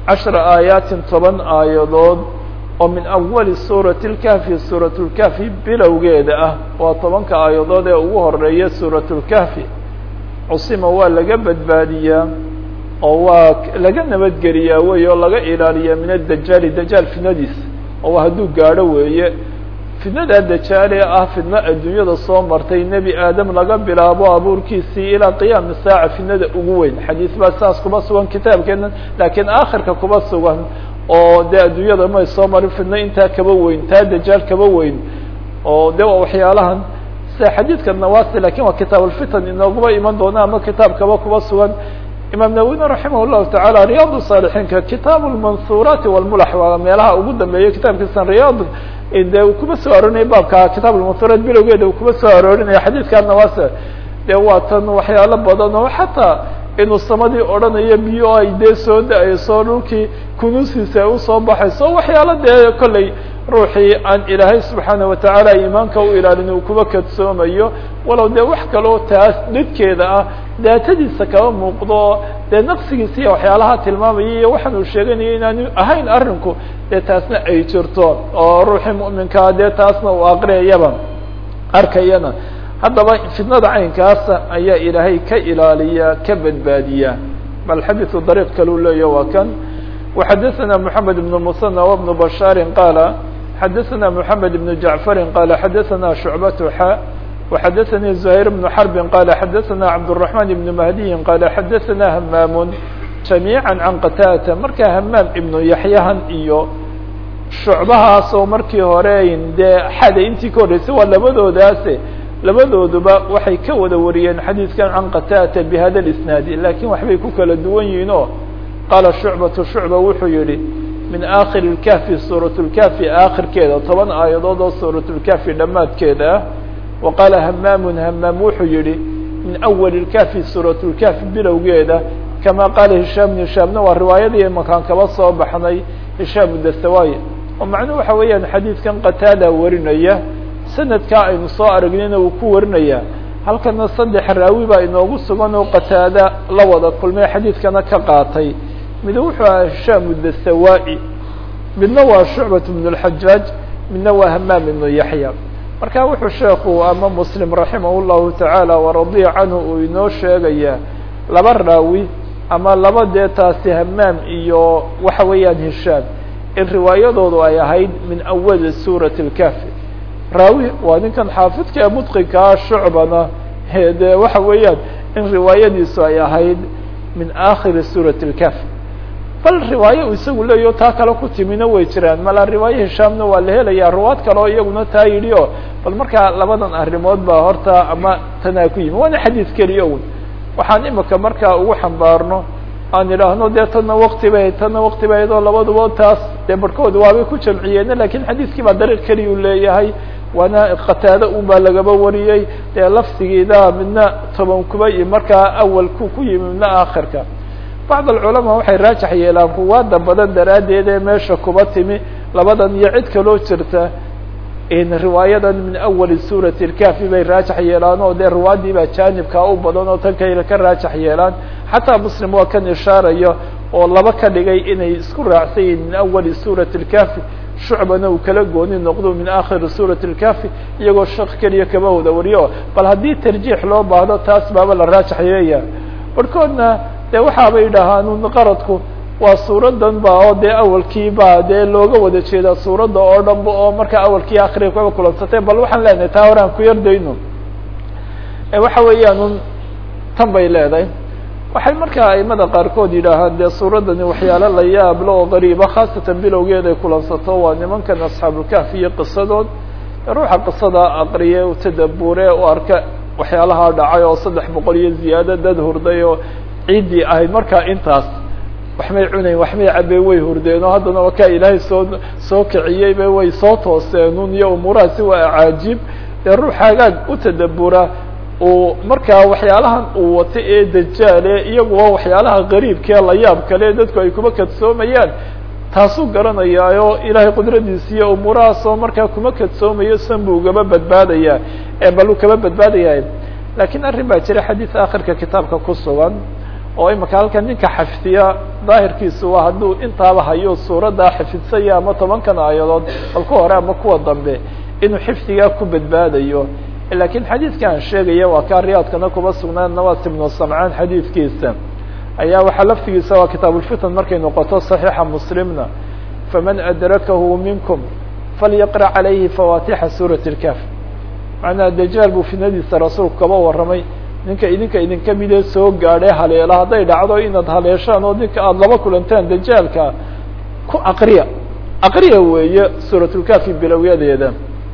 cashra aayaatin toban aayadood oo min awali suurati اlkahfi suurat اlkahfi bilowgeeda ah waa tobanka aayadood ee ugu horeeya suurat اlkahfi cusima waa laga badbaadiyaa oo waa laga nabadgeliyaa wey oo laga ilaaliyaa min adajaali dajaal fidnadiisa oo hadduu gaadho weeye fidnada dajaale ah fidno adduunyada soo martay nebi aadam laga bilaabo abuurkiisii ilaa qiyaami saaca fidnada ugu weyn xadiis baa saas kuma sugan kitaabkeena laakiin aakhirka kuma sugan oo dee adduunyada may soo marin fidno intaa kaba weyn taa dajaal kaba weyn oo de waa waxyaalahan sida xadiidka nawasi lakin waa kitaab alfitan inooguma iman doona ama kitaabkaba kuba sugan imaam nawina raximah llahu tacaala riyaad saalixiinka kitaab lmansuuraati walmulax waa meelaha ugu dambeeya kitaabkiisan riyaad de uu kuma soo aroorinaya baabka kitaab almansuuraat bilowgeeda uu kuma soo aroorinaya xadiidka nawasi de waa tan waxyaalo badan oo xataa inuu samadii odhanayo biyo ay dee soo da-ayso dhulkii kunuusiisa ay usoo baxayso waxyaalo dee kolley ruuxii aan ilaahay subxaana watacaala iimaanka u ilaalin uu kuba kadsoomayo walow dee wax kaloo taas dhidkeeda ah daatadiisa kaba muuqdo dee naqsigiisa iyo waxyaalaha tilmaamaya iyo waxaan uu sheeganayo inaanu ahayn arrinku dee taasna ay jirto oo ruuxii mu'minkaa dee taasna uu aqriyayaba arkayana haddaba fitnada caynkaasa ayaa ilaahay ka ilaaliya ka badbaadiya bal xadiثu dariiq kaleu leeya waa kan وxadaثna mحamed بن muثنى وبن bashاar qاala xadaثna mحamed بن jaعفar qala xadaثna شhuعbaة xa وxadaثnii زهير بن xرب qala xadaثna cabdالرحمن بن مهدي qala xadaثna hmam جamيعا عan qtاdة marka hmaam iبnu yaحyahan iyo shucbahaas oo markii hore dee xada intii ka horreysay waa labadoodaase labadooduba waxay ka wada wariyeen xadiidkan can qatata bihada اisnaadi lakin waxbay ku kala duwan yihiin oo qaala shucbatu shucba wuxuu yihi min akhir اlkahfi suuraة اlkahfi aakhirkeeda toban aayadood oo suuraة اlkahfi dhammaadkeeda ah wa qaala hamaamun hamaam wuxuu yihi min awali اlkahfi suuraة اlkahfi bilowgeeda kama qaala hishaam hishaamna waa riwaayadii makaan kaba soo baxnay hishaam dasawaay oo macnuhu waxa weeyaan xadiidkan qataada warinaya sanadkaa aynu soo aragnayna uu ku warinaya halkana saddex raawi baa inoogu sugan oo qataada la wada kulmay xadiidkana ka qaatay mid wuxuu aha hishaam dasawaai midna waa shucbat bn اlxajaaj midna waa hamaam ibnu yaxya marka wuxuu sheekhu ama muslim raximah llahu tacaala waradiya canhu uu inoo sheegaya laba raawi ama laba dee taasi hamaam iyo waxa weeyaan hishaam in riwaayadoodu ay ahayd min awali suurati اlkahfi raawi waa ninkan xaafidka mudqinkaa shucbana dee waxa weeyaan in riwaayadiisu ay ahayd min akhiri suurati اlkahfi bal riwaaye uu isagu leeyaho taa kale ku timina way jiraan mala riwaaye hishaamna waa la helaya ruwaad kale oo iyaguna taa yidhi o bal markaa labadan arrimood baa horta ama tanaa ku yimi waana xadiid keliya un waxaan imika markaa ugu xambaarno aan idhaahno dee tana wakti bay tana wakti ba iyadoo labaduba taas dee barhkood waabay ku jamciyeene lakin xadiiskii baa dariiq keliya u leeyahay waana qataado un baa lagaba wariyey dee lafsigiida midna toban kuba iyo markaa awalku ku yimi midna aakhirka bacd alculamaa waxay raajax yeelaan ruwaada badan daraaddeed ee meesha kuba timi labadan iyo cid kaloo jirta riwaayadan min awali suurati اlkahfi bay raajax yeelaan oo dee ruwaadii baa jaanibkaa u badan oo tan kayla ka raajax yeelaan xataa muslim waa kan ishaarayo oo laba ka dhigay inay isku raacsan yihin min awali suurati اlkahfi shucbana uu kala gooni noqdo min akhiri suurati اlkahfi iyagoo shaq keliya kaba wada wariyo bal haddii tarjiix loo baahdo taas baaba la raajax yeelaya barhkoodna dee waxaabay idhaahaan qaradku waa suuradan ba oo dee awalkii ba dee looga wada jeedaa suuradda oo dhan ba oo markaa awalkii akriya kaba kulansatay bal waxaan leenahay taa hore aan ku yardayno waxa weeyaan un tan bay leedahay waxay markaa aimada qaarkood yidhaahaan dee suuraddani waxyaalo la yaablo oo qariiba khaasatan bilowgeed ay kulansato waa nimankan asxaabulkahfi iyo qisadood ruuxa qisada aqriye u tadabure u arka waxyaalaha dhacay oo saddex boqol iyo ziyaado dad hurday oo ciiddii ahayd markaa intaas waxmay cunayn waxmay cabeen way hurdeen oo haddana waa kaa ilaahay soo soo kiciyeyba way soo tooseenun iyo umuurahaasi waa acaajib dee ruux hagaag u tadabura uu markaa waxyaalahan uu wato ee dajaale iyaguwa waxyaalaha qariibkee la yaab kale dadku ay kuma kadsoomayaan taasuu garanayaayo ilaahay qudradiisa iyo umuurahaas oo markaa kuma kadsoomayo san buu ugaba badbaadaya ee bal uu kaba badbaadaya laakiin arrin baa jira xadiis akhirka kitaabka ku sugan oo imika halkan ninka xafdiya daahirkiisu waa hadduu intaaba hayo suuraddaa xifidsanaya ama tobankan aayadood bal ku hore ama kuwa dambe inuu xifdigaa ku badbaadayo lakiin xadiidka aan sheegaya waa kaa riyaadkana kuma sugnaan nawas ibnu samcaan xadiidkiisa ayaa waxaa laftigiisa waa kitaabulfitan markay noqoto صaxiixa muslimna faman adrakahu minkum falyaqra calayhi fawatixa suurat اlkaf macnaha dajaal buu fitnadiisa rasuulku kaba warramay ninka idinka idinka midee soo gaadhay haleela hadday dhacdo inaad haleeshaan oo ninka aada laba kulantaan dajaalka ku aqriya aqriya weeye suuratulkafi bilowyadeeda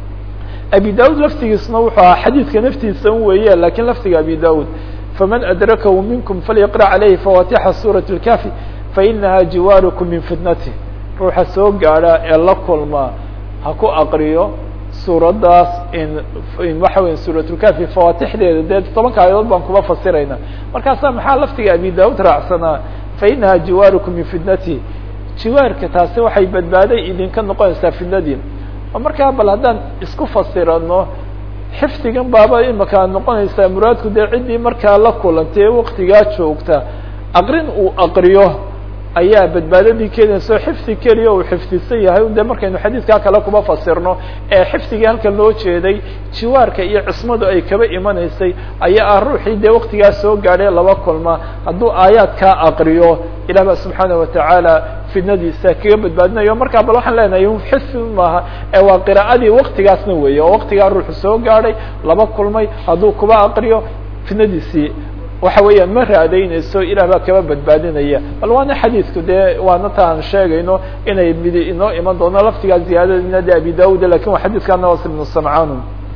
abi daud laftigiisna wuxuu ahaa xadiidka naftiisa un weeye lakin laftiga abi daud faman adrakahu minkum falyaqra calayhi fawatixa suurat اlkafi fainaha jiwaarukum min fitnati ruuxa soo gaadha ee la kulma ha ku aqriyo suuraddaas in in waxa weya suuratulkafi fawatixdeeda dee tobanka aayadood baan kuma fasirayna markaasa maxaa laftiga abi daud raacsanaa fainaha jiwaarukum min fitnati jiwaarka taasi waxay badbaaday idinka noqonaysaa fitnadii markaa bal haddaan isku fasirano xifdigan baaba imaka noqonaysaa muraadku dee ciddii markaa la kulantay ee waktigaa joogta aqrin uu aqriyo ayaa badbaadadii keenaysa oo xifdi keliya uu xifdisan yahay de markaynu xadiidkaa kale kuma fasirno ee xifdigii halkan loo jeeday jiwaarka iyo cismadu ay kaba imanaysay ayaa ah ruuxii dee waktigaa soo gaadhay laba kulma hadduu aayaadkaa aqriyo ilah ba subxaana watacaala fitnadiisa kaga badbaadinayo markaa bal waxaan leenahay xifdi maaha ee waa qiraa'adii waktigaasna weeye oo waktigaa ruuxu soo gaadhay laba kulmay hadduu kuba aqriyo fitnadiisii waxa weeyaan ma raadaynayso ilah baa kaba badbaadinaya bal waana xadiidku dee waana ta aan sheegayno inay midi inoo iman doono laftigaa ziyaadadina de abi daud lakin waa xadiidka nawas ibnu samcaan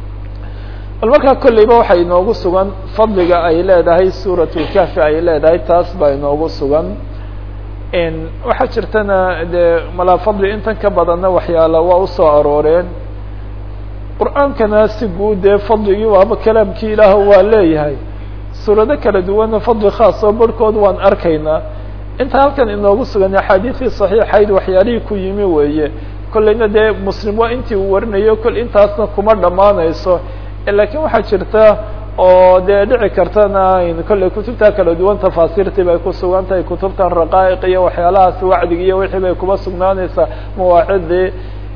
bal markaa kolleyba waxaa inoogu sugan fadliga ay leedahay suurat lkafi ay leedahay taas baa inoogu sugan waxaa jirtana de malaa fadli intan ka badanna waxyaala waa usoo arooreen qur-aankana si guud dee fadligii waaba kalaamkii ilaah waa leeyahay suurado kala duwanna fadli khaas oo barhkood waan arkaynaa inta halkan inoogu sugan axaadiisii saxiixayd waxyaalihii ku yimi weeye kollayna dee muslim waa intii uu warinayo kol intaasna kuma dhammaanayso lakiin waxaa jirta oo dee dhici kartana kollay kutubta kala duwan tafaasiirtii bay ku sugan tahay kutubtan raqaa'iq iyo waxyaalahaas wacdig iyo wixii bay kuma sugnaanaysaa mawaacidii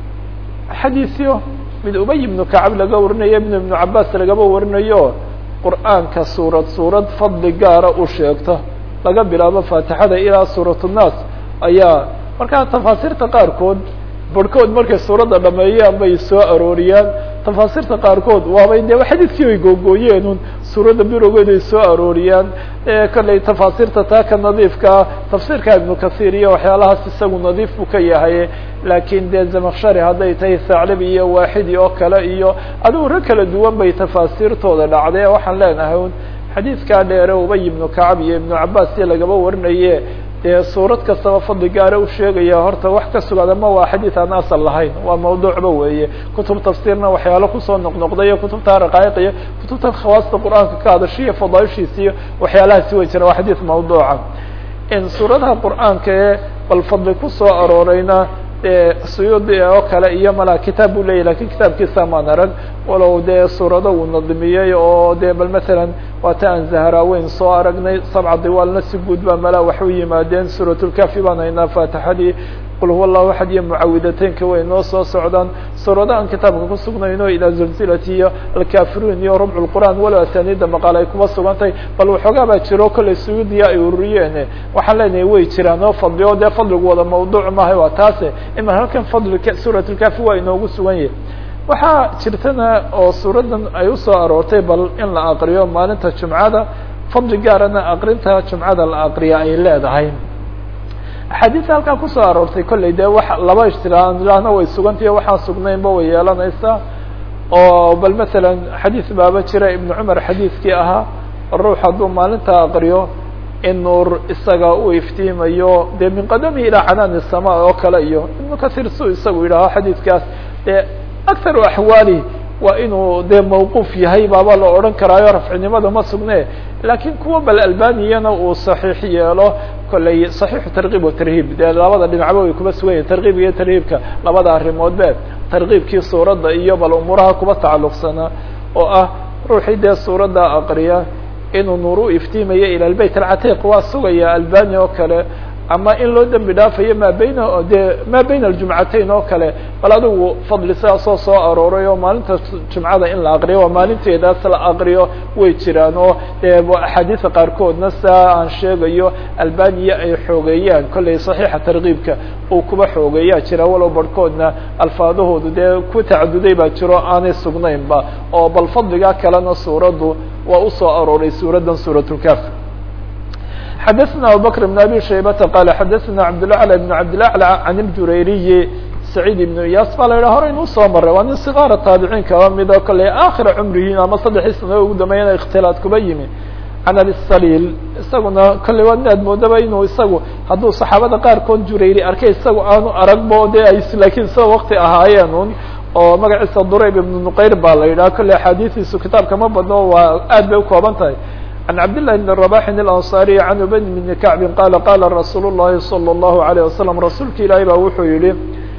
xadiisyo mid ubay ibnu kacab laga warinayo ibn ibnu cabaas lagaba warinayo qur'aanka suurad suurad fadli gaara u sheegto laga bilaabo faatixada ilaa suurat nnaas ayaa markaa tafaasiirta qaarkood barhkood markay suuradda dhameeyaan bay soo arooriyaan tafaasiirta qaarkood waabay de xadiidkii bay googooyeenun suuradda birogeed ay soo arooriyaan kollay tafaasiirta taa ka nadiifkaa tafsiirka ibnu kasiir iyo waxyaalahaas isagu nadiif buu ka yahay laakiin dee zamakshari hadday tahay saclib iyo waaxidi oo kale iyo adigu rag kala duwan bay tafaasiirtooda dhacday waxaan leenahay un xadiidkaa dheere ubay ibnu kacab iyo ibnu cabaas si lagaba warinaye dee suurad kastaba fadli gaara u sheegaya horta wax ka sugan ama waa xadiid aan asal lahayn waa mawduucba weeye kutub tafsiirna waxyaalo kusoo noqnoqday iyo kutubta raqaa'iq iyo kutubta khawaasta qur-aanka ka hadasha iyo fadaaishiisa iyo waxyaalahaasi way jira waa xadiid mawduuca in suuradaha qur-aanka ee bal fadli kusoo aroorayna suyuudi oo kale iyo malaa kitaab buu leyahy lakin kitaabkiisa maan arag walow dee suurado uu nadimiyey oo de bal matalan waata aan zaharaaweyn soo aragnay sabca diwaalna si guud baa malaa wax u yimaadeen suuratulkafi baan haynaa faatixadii qul huwa allahu axad iyo mucawidateynka way noo soo socdaan suurado aan kitaabka ku sugnayno ilaa zulzilati iyo alkafiruun iyo rubc lqur'aan walow asaniida maqaal ay kuma sugan tahay bal waxoogaa baa jiro kollay suyuudiya ay ururiyeen waxaan leenahay way jiraan oo fadli o dee fadligu wada mawduuc maaha waa taase ima halkan fadlika suuratulkafi waa inoogu sugan yahay waxaa jirtana oo suuradan ay usoo aroortay bal in la aqriyo maalinta jumcada fadli gaarana aqrinta jumcada la aqriya ay leedahay axaadiista halkaa kusoo aroortay kollay dee wa laba ishtiraaana way sugantahiyo waxaan sugnaynba way yeelanaysaa oo bal masalan xadiis baaba jira ibnu cumar xadiiskii ahaa ruux hadduu maalinta aqriyo in nuur isaga uu iftiimayo dee min qadamihi ilaa canaani sama oo kale iyo ibnu kasiir su isagu yidhaaho xadiidkaas dee akharu axwaali waa inuu dee mawquuf yahay baaba la odhan karaayo rafcinimada ma sugne laakiin kuwa bal albaniyana uu saxiix yeelo kollay saxiixu tarkiib wa tarhiib dee labada dhinacba way kuba sugan yahin tarkiib iyo tarhiibka labada arrimoodbe tarkiibkii suuradda iyo bal umuuraha kuba tacalluqsanaa oo ah ruuxii dee suuradda aqriya inuu nuur u iftiimayo ila lbayt alcatiiq waa sugaya albani oo kale ama in loo dembi dhaafayo maa bayna de maa bayna aljumcatayn oo kale bal adigu fadli sidaasoo soo arooray oo maalinta jumcada in la aqriyo waa maalinteedaas la aqriyo way jiraan oo de axaadiisa qaarkoodna saa aan sheegayo albaniya ay xoogeeyaan kollay saxiixa tarkiibka uu kuba xoogeeyaa jira walow barhkoodna alfaadahoodu dee ku tacaduday baa jiro aanay sugnaynba oo bal fadligaa kalena suuraddu waa usoo arooray suuraddan suuratulkaf xdثna abubكر بن abي شhaybةa qال xadثna cabdالأعلى بن cabdالأعلى عن الjurayriyi سacيid iبن iyas baa la yidhah hore inuu soo maray waa nin صغاara taabiciin kaba mid oo kale akhira cumrihiin ama saddexii sano ugu dambeeyana اkhtilaad kuba yimi can abi saliil isaguna kolley waa nin aad moodaba inuu isagu hadduu saxaabada qaarkood jurayri arkay isagu aanu aragbo de ay lakiin sida wakti ahaayeen un oo magaciisa durayb ibn nuqayr baa la yidhaha kolley axaadiistiisu kitaabka ma badno waa aad bay ukooban tahay عن cبد لله بن رباح الأنصاري عن بن بن كعب قال قال رsuuل اللhi صلى الله عليه وسلم رasuulka ilaahi ba wuxuu yihi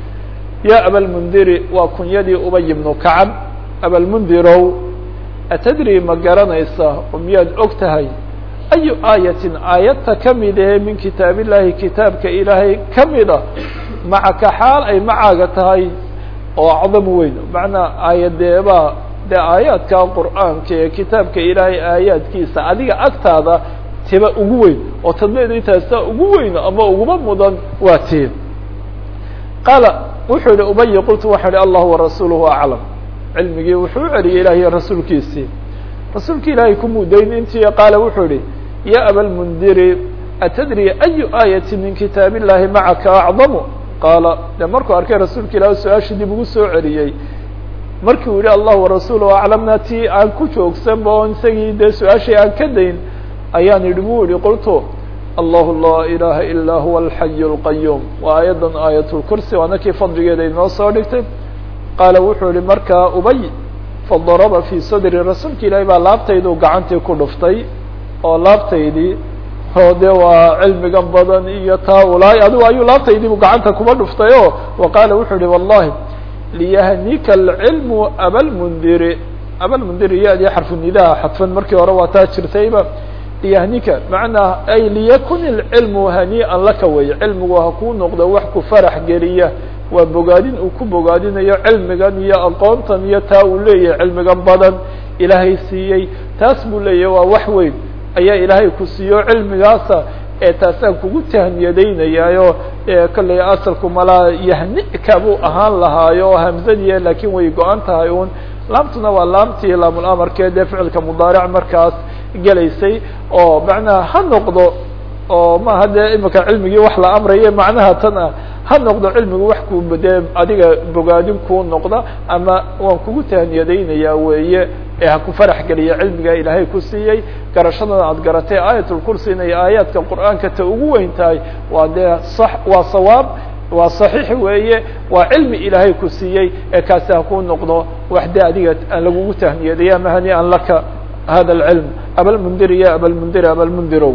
يا أبالمنdiri waa kunyadii ubي بن كعب أبالمنdirow أتdrي ma garanaysa oo miyaad og tahay أي آية aayadta kamide min kitaaب اللahi kitaabka ilaahay kamida macaka xaal ay macaaga tahay oo acdam weyn maعnaa aayadeeba de aayaadka qur'aanka ee kitaabka ilaahay aayaadkiisa adiga agtaada tiba ugu weyn oo tadleedu intaasa ugu weyn ama uguba mudan waa tiin qaala wuxuu yihi ubay qultu waxaa ihi allah warasuuluhu aclam cilmigii wuxuu u celiyay ilahiy rasuulkiisii rasuulki ilaahay ku mudayn intii qaala wuxuu yihi ya abalmundiri atadri ayu aayati min kitaab illahi macaka acdamu qaala de markuu arkay rasuulka ilahi su-aashii dib ugu soo celiyey markii uu yihi allah warasuuluhu aclamna ti aan ku joogsanba oo isagii dee su-aashii aan ka dayn ayaan idhi bu yihi qultu allahu laa ilaha ilaa huwa alxayu اlqayuum waa aayaddan aayatulkursi waana kii fadligeeda inoo soo dhigtay qaala wuxuu yihi markaa ubay fadaraba fii sadri rasuulka ilaahi baa laabtaydu gacantii ku dhuftay oo laabtaydii oo de waa cilmigan badan iyo taa ulaay adigu ayuu laabtaydiibu gacanta kuba dhuftay o wa qaala wuxuu yihi wallahi liyahnika alcilmu abalmundiri abalmundiri ya-dii xarfu nidaha xadfan markii hore waa taa jirtayba liyahnika macnaa ay liyakun ilcilmu hanii'an laka weeye cilmigu ha kuu noqdo wax ku farax geliya waa bogaadin uu ku bogaadinayo cilmigan iyo aqoontan iyo taa uu leeyahay cilmigan badan ilaahay siiyey taas buu leeyahay waa wax weyn ayaa ilaahay ku siiyo cilmigaasa ee taasaan kugu tahniyadaynayaayo kolley asalku malaa yahnika buu ahaan lahaayo hamzadiya laakiin way go-an tahay un laamtuna waa laamtii laamulamarkee dee ficilka mudaaric markaas gelaysay oo macnaha ha noqdo oo maaha dee imika cilmigii wax la amraye macnaha tan ah ha noqdo cilmigu wax ku dee adiga bogaadin kuu noqda ama waan kugu tahniyadaynayaa weeye ee ha ku farax geliya cilmiga ilaahay ku siiyey garashadan aad garatay aayatulkursi inay aayaadka qur'aanka ta ugu weyn tahay waa dee sax waa sawaab waa صaxiix weeye waa cilmi ilaahay ku siiyey ee kaasi ha kuu noqdo wax de adiga aan lagugu tahniyadaya ama hanii'an laka hada اlcilm abalmundiri ya abalmundiri abalmundirow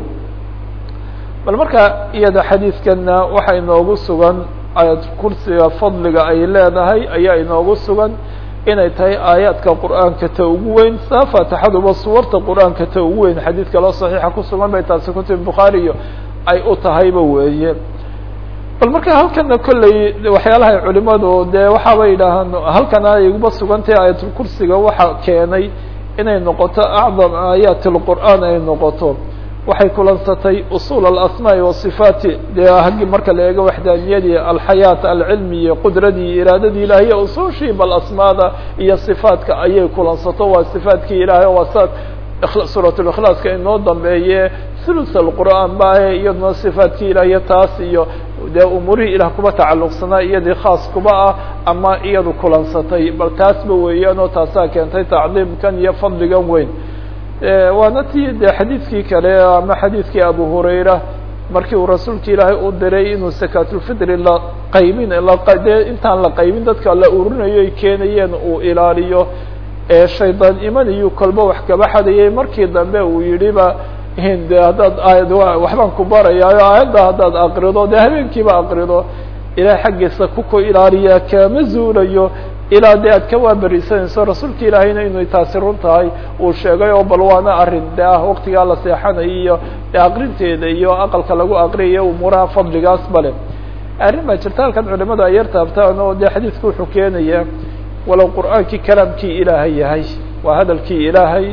bal marka iyada xadiidkana waxa inoogu sugan aayad kursiga fadliga ay leedahay ayaa inoogu sugan inay tahay aayaadka qur'aanka ta ugu weyn saa faatixaduba suwarta qur'aanka ta ugu weyn xadiid kaloo saxiixa kusugan bay taasi kutub bukhaariyo ay u tahayba weeye bal marka halkana kolley waxyaalahay culimadu dee waxaabay yidhaahaan halkan ay uba sugantahay aayatulkursiga waxa keenay inay noqoto acdam aayaati lqur'aan ay noqoto waxay kulansatay usul alasmaa'i wasifaati dee haggi marka la eego waxdaaniyadii alxayaat alcilmi iyo qudradii iraadadii ilahay iyo usushii bal asmaada iyo sifaatka ayay kulansato waa sifaatkii ilahay waa sa suurat likhlaaska inoo dambeeye thuluth alqur'aan maahe iyaduna sifaatkii ilahiyo taas iyo dee umuurihii ilah kuba tacalluqsanaa iyadii khaas kuba ah ama iyadu kulansatay bal taasba weeyaan oo taasaa keentay tacdiimkan iyo fadligan weyn waana ti de xadiidkii kale ama xadiidkii abu hurayra markii uu rasuulka ilaahay u diray inuu sakaatulfitri la qaybin dee intaan la qaybin dadka la urinayo ay keenayeen uu ilaaliyo shaydaan imanayu kolba wax kaba xadayay markii dambe uu yidhiba de haddaad aayad waxbaan ku barayaayo aayadda haddaad aqrido dee habeenkiiba aqrido ilahay xaggiisa kuku ilaaliyaa kaama zuulayo ilaa dee aad ka waaberisanayso rasuulka ilaahayna inay taasi run tahay uu sheegay oo bal waana arrin de ah waktigaa la seexanayo iyo de aqrinteeda iyo aqalka lagu aqriyayo umuuraha fadligaas bale arrin baa jirta halkan culimadu ay yar taabtaan oo de xadiidku wuxuu keenaya walow qur'aankii kalaamkii ilaahay yahay waa hadalkii ilaahay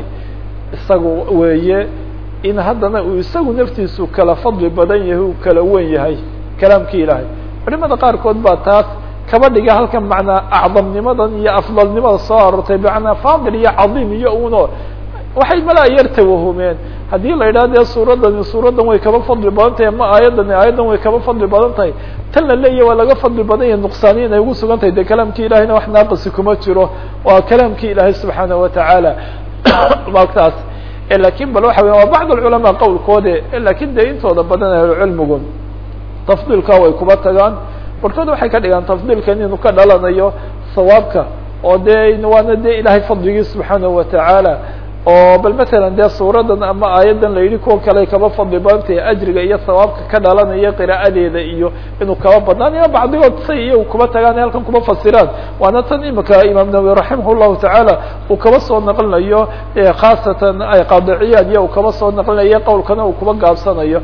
isagu weeye in haddana uu isagu naftiisu kala fadli badan yahay uu kala wen yahay kalaamkii ilaahay culimada qaarkood baa taas kaba dhiga halkan macnaa acdamnimadan iyo afdalnimada soo aroortay macnaa fadil iyo cadiim iyo uno waxay malaa yar tawahumeen haddii la yidhaha dee suuradani suuraddan way kaba fadli badan tahay ama aayaddani aayaddan way kaba fadli badan tahay tan la leeyahy waa laga fadli badan yahay nuqsaani inay ugu sugan tahay dee kalaamkii ilahayna wax naaqisi kuma jiro waa kalaamkii ilaahay subxaana watacaala maagtaas lakin bal waxa weya waa bacd alculamaa qowlkoode lakin dee intooda badan ahlucilmigu tafdiilka way kuba tagaan barkood waxay ka dhigaan tafdiilkan inuu ka dhalanayo sawaabka oo dee waana dee ilahay fadligii subxaanahu watacaala oo bal matalan dee suuradan ama aayaddan la yidhi kuwa kale kaba fadli badantahay ajriga iyo sawaabka ka dhalanaya qiraa'adeeda iyo inuu kaba badnaan iyo bacdigood say iyagu kuba tagaan halkan kuba fasiraan waana tan imika imaam nawawi raximah llahu tacaala uu kaba soo naqlinayo khaasatan ay qaadiciyaan iyo uu kaba soo naqlinayo qowlkana uu kuba gaabsanayo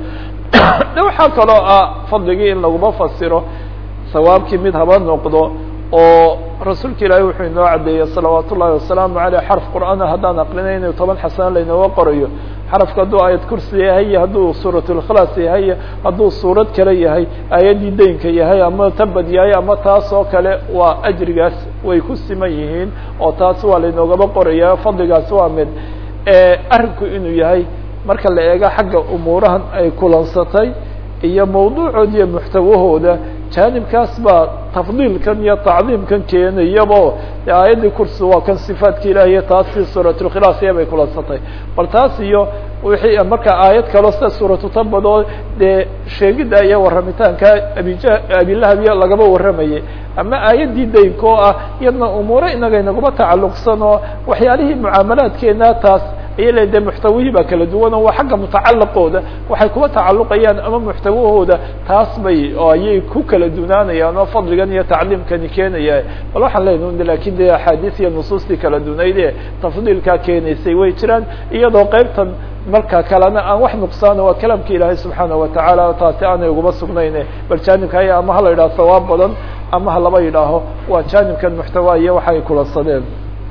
de waxaa kaloo ah fadligii in laguma fasiro sawaabkii mid haba noqdo oo rasuulka ilaahay wuxuu inoo caddeeyey salawaat ullahi wasalaamu aleyh xarf qur'aana haddaan aqrinaynayo toban xasano laynooga qorayo xarafka hadduu aayad kursi yahay iyo hadduu suuratulkhlaas yahay hadduu suurad kale yahay aayaddii daynka yahay ama tabad yahay ama taas oo kale waa ajrigaas way ku siman yihiin oo taas waa laynoogaba qoraya fadligaas waa mid arrinku inuu yahay marka la eego xagga umuurahan ay kulansatay iyo mawduucood iyo muxtawahooda jaanibkaas baa tafdiilkan iyo tacdiimkan keenayabo aayaddii kursi waa kan sifaadka ilahi iyo taasi suuratulkhilaas iya bay kulansatay bal taas iyo wixii marka aayad kaloo sida suuratu tabadoo dee sheegidda iyo warramitaanka abija abilahab iyo lagaba warramayay ama aayaddii daynka oo ah iyadna umuure inaga inaguma tacalluqsan oo waxyaalihii mucaamalaadkeena taas aya le de muxtawihii baa kala duwan oo waa xagga mutacalaqooda waxay kuba tacalluqayaan ama muxtawahooda taas bay oo ayay ku kala dunaanayaan oo fadligan iyo tacliimkani keenaya bal waxaan leenaha lakin de axaadiis iyo nusuustii kala dunayd ee tafdiilkaa keenaysay way jiraan iyadoo qeybtan marka kalena aan wax nuqsaano waa kalaamka ilaahay subxaana watacaala taasi aanay uguma sugnayne bal jaanibka aya ama hala yidhaho sawaab badan ama ha laba yidhaaho waa jaanibkan muxtawa iyo waxay kulansadeen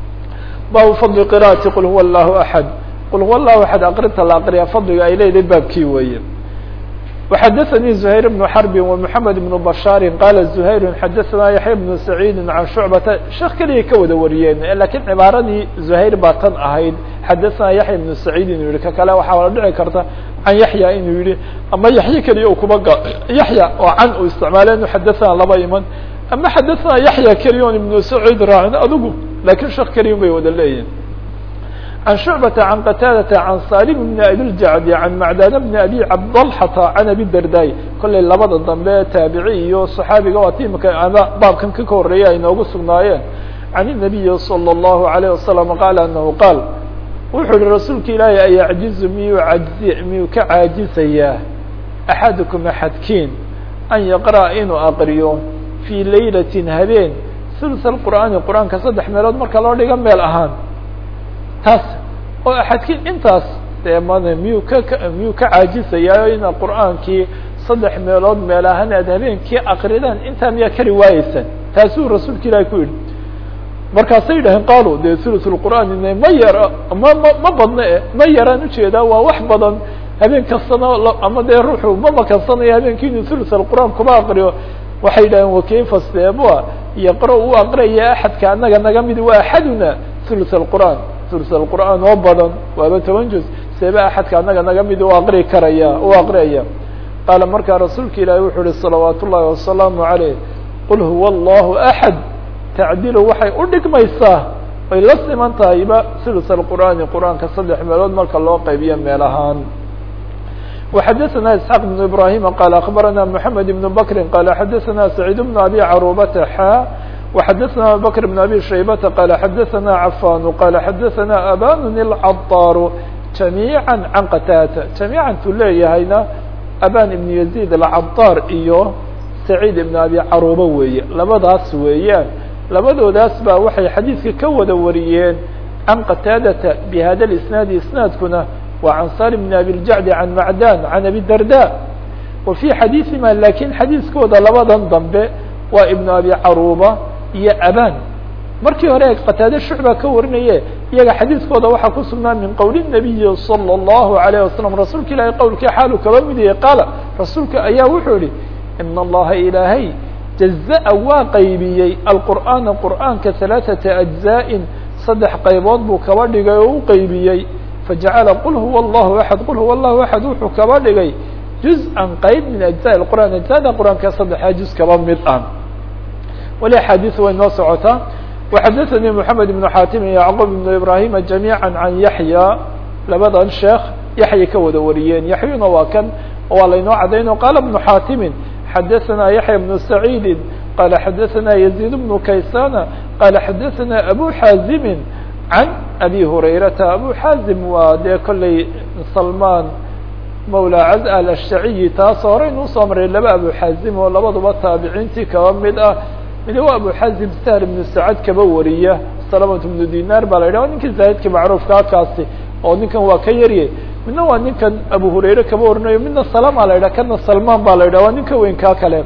baabu fadli qira'ati qul huwa allahu axad qul huwa allahu axad aqrinta la aqriya fadliga ay leedahay baabkii weeye وxadثnي زهير بن حرب ومحمد بن بشhاaر qال زهير xadثna يحyى بن سعيد عن شعبة شhek keliya ka wada wariyeen lakiن cibaaradii زهير baa tan ahayd xadثna يحyى بن سعيد inuu yihi ka kale waxaa la dhici karta عن يحyى inuu yihi ama yaحye keliya kuba yaحyى oo can u isticmaale inu xadثna laba iman ama xadثna yaحyى keliya on iبن سعيد raacin adigu lakin shek keliya bay wada leeyihin عن شعبة عن qتاadة عن صالم بن أbي الجعد عن معdان بن أbي cبدلحة عن أbي الdرداي kollay labada dambe taaبiعي iyo صحaabiga waa timika ama baabkan ka horeeya ay noogu sugnaayeen عن النبي صلى الله عليه وسلم قال أنه qاaل wuxuu yihi rasuulka ilaahi ayعجiز miyuu aجز miyuu ka caajiزayaa أحadكم أحadkiin أn يقرأ inuu aqriyo في layلة habeen ثلث القرآaن qرآaنka saddex meelood marka loo dhigo meel ahaan taas oo axadkiin intaas dee man miyuu ka miyuu ka caajisayaa ina qur'aankii saddex meelood meel ahaan aad habeenkii akridaan intaa miyaa kari waayeysaan taasuu rasuulka ilaahi ku yidhi markaasay yidhaheen qaalu dee thuluثulqur'aan ma yara ma ma ma badna e ma yaraan ujeedaa waa wax badan habeen kastana ama dee ruuxu ma makansanayo habeenkii inuu thuluث alqur'aan kuma aqriyo waxay yidhaheen wakayfa steebua yaqra u aqraya axadka anaga naga mid waa axaduna thuluث alqur'aan ثuluث الqur'aan oo badan waaba toban juz seeba axadka anaga naga mid u aqri karaya u aqriyaya qaala markaa rasuulka ilaahi wuxuu uhi salawaat ullahi wasalaamu عaleyh qul huwa allahu axad tacdilu waxay u dhigmaysaa ay la siman tahayba ثuluث الqur'aani qur'aanka saddex meelood marka loo qaybiyo meel ahaan وxadثna isحاq بن ibrahim qال aخbarana mحamed بن bkri qال xadثna سacيid بن abi carubata xa وxadثna abubكر بن abي شhaybةa qال xadثna cafan qال xadثna aban الcطاr جamيعا عan qtاdة جamيعا tu leeyahayna aban iبن يزيد الcطاr iyo سacيid iبن abi caruba weeye labadaas weeyaan labadoodaas baa waxay xadiidka ka wada wariyeen can qataadata bihada isnaadi isnaadkuna waa can salim bn abi ljacdi can macdan can abi darda wa fii xadiiثima lakin xadiiskooda labadan dambe waa ibnu abi caruuba iyo aban markii hore qataade shucba ka warinaye iyaga xadiiskooda waxaa ku sugnaa min qowl الnabiyi salى الlahu عalيه wasalam rasuulka ilahay qowlkii xaalu kaba mid yahay qaala rasuulka ayaa wuxuu yihi in allaha ilaahay jaza'a waa qaybiyey alqur'aana qur'aanka ثalaaثata أجزاء saddex qaybood buu kaba dhigay oo u qaybiyey fajacala qul huwa allahu axad qul huwa allahu axad wuxuu kaba dhigay juz-an qayb min ajزaء qur'an ajزada qur'aanka saddexaa juz kaba mid ah wali axaadiis way noo socotaa وxadثnي محamed بن xatim yعqوب بن ibrahima جamيعا عan yaحyى labadan sheekh yaحya ka wada wariyeen yaحyuna waa kan waa laynoo cadayno qala بن xatimi xadaثna yaحya بن سacيidi qala xadaثna يزيد بن kaysana qala xadaثna abu xaazimi عan abi hurayrata abu xaazim waa dee kolley salman mawlى caz alashtaciyi taas horeynu usoo maray laba abu xaazim oo labaduba taabiciintii kaba mid ah mid waa abu xazim sahl ibnu sacad kaba wariya salamat ibnu dinar baa la yidhah ninkii zaahidka macruufka halkaasi oo ninkan waa ka yarye midna waa ninkan abu hurayre kaba warinayo midna salama la yidhah kana salman baa la yidhah waa ninka weynkaa kale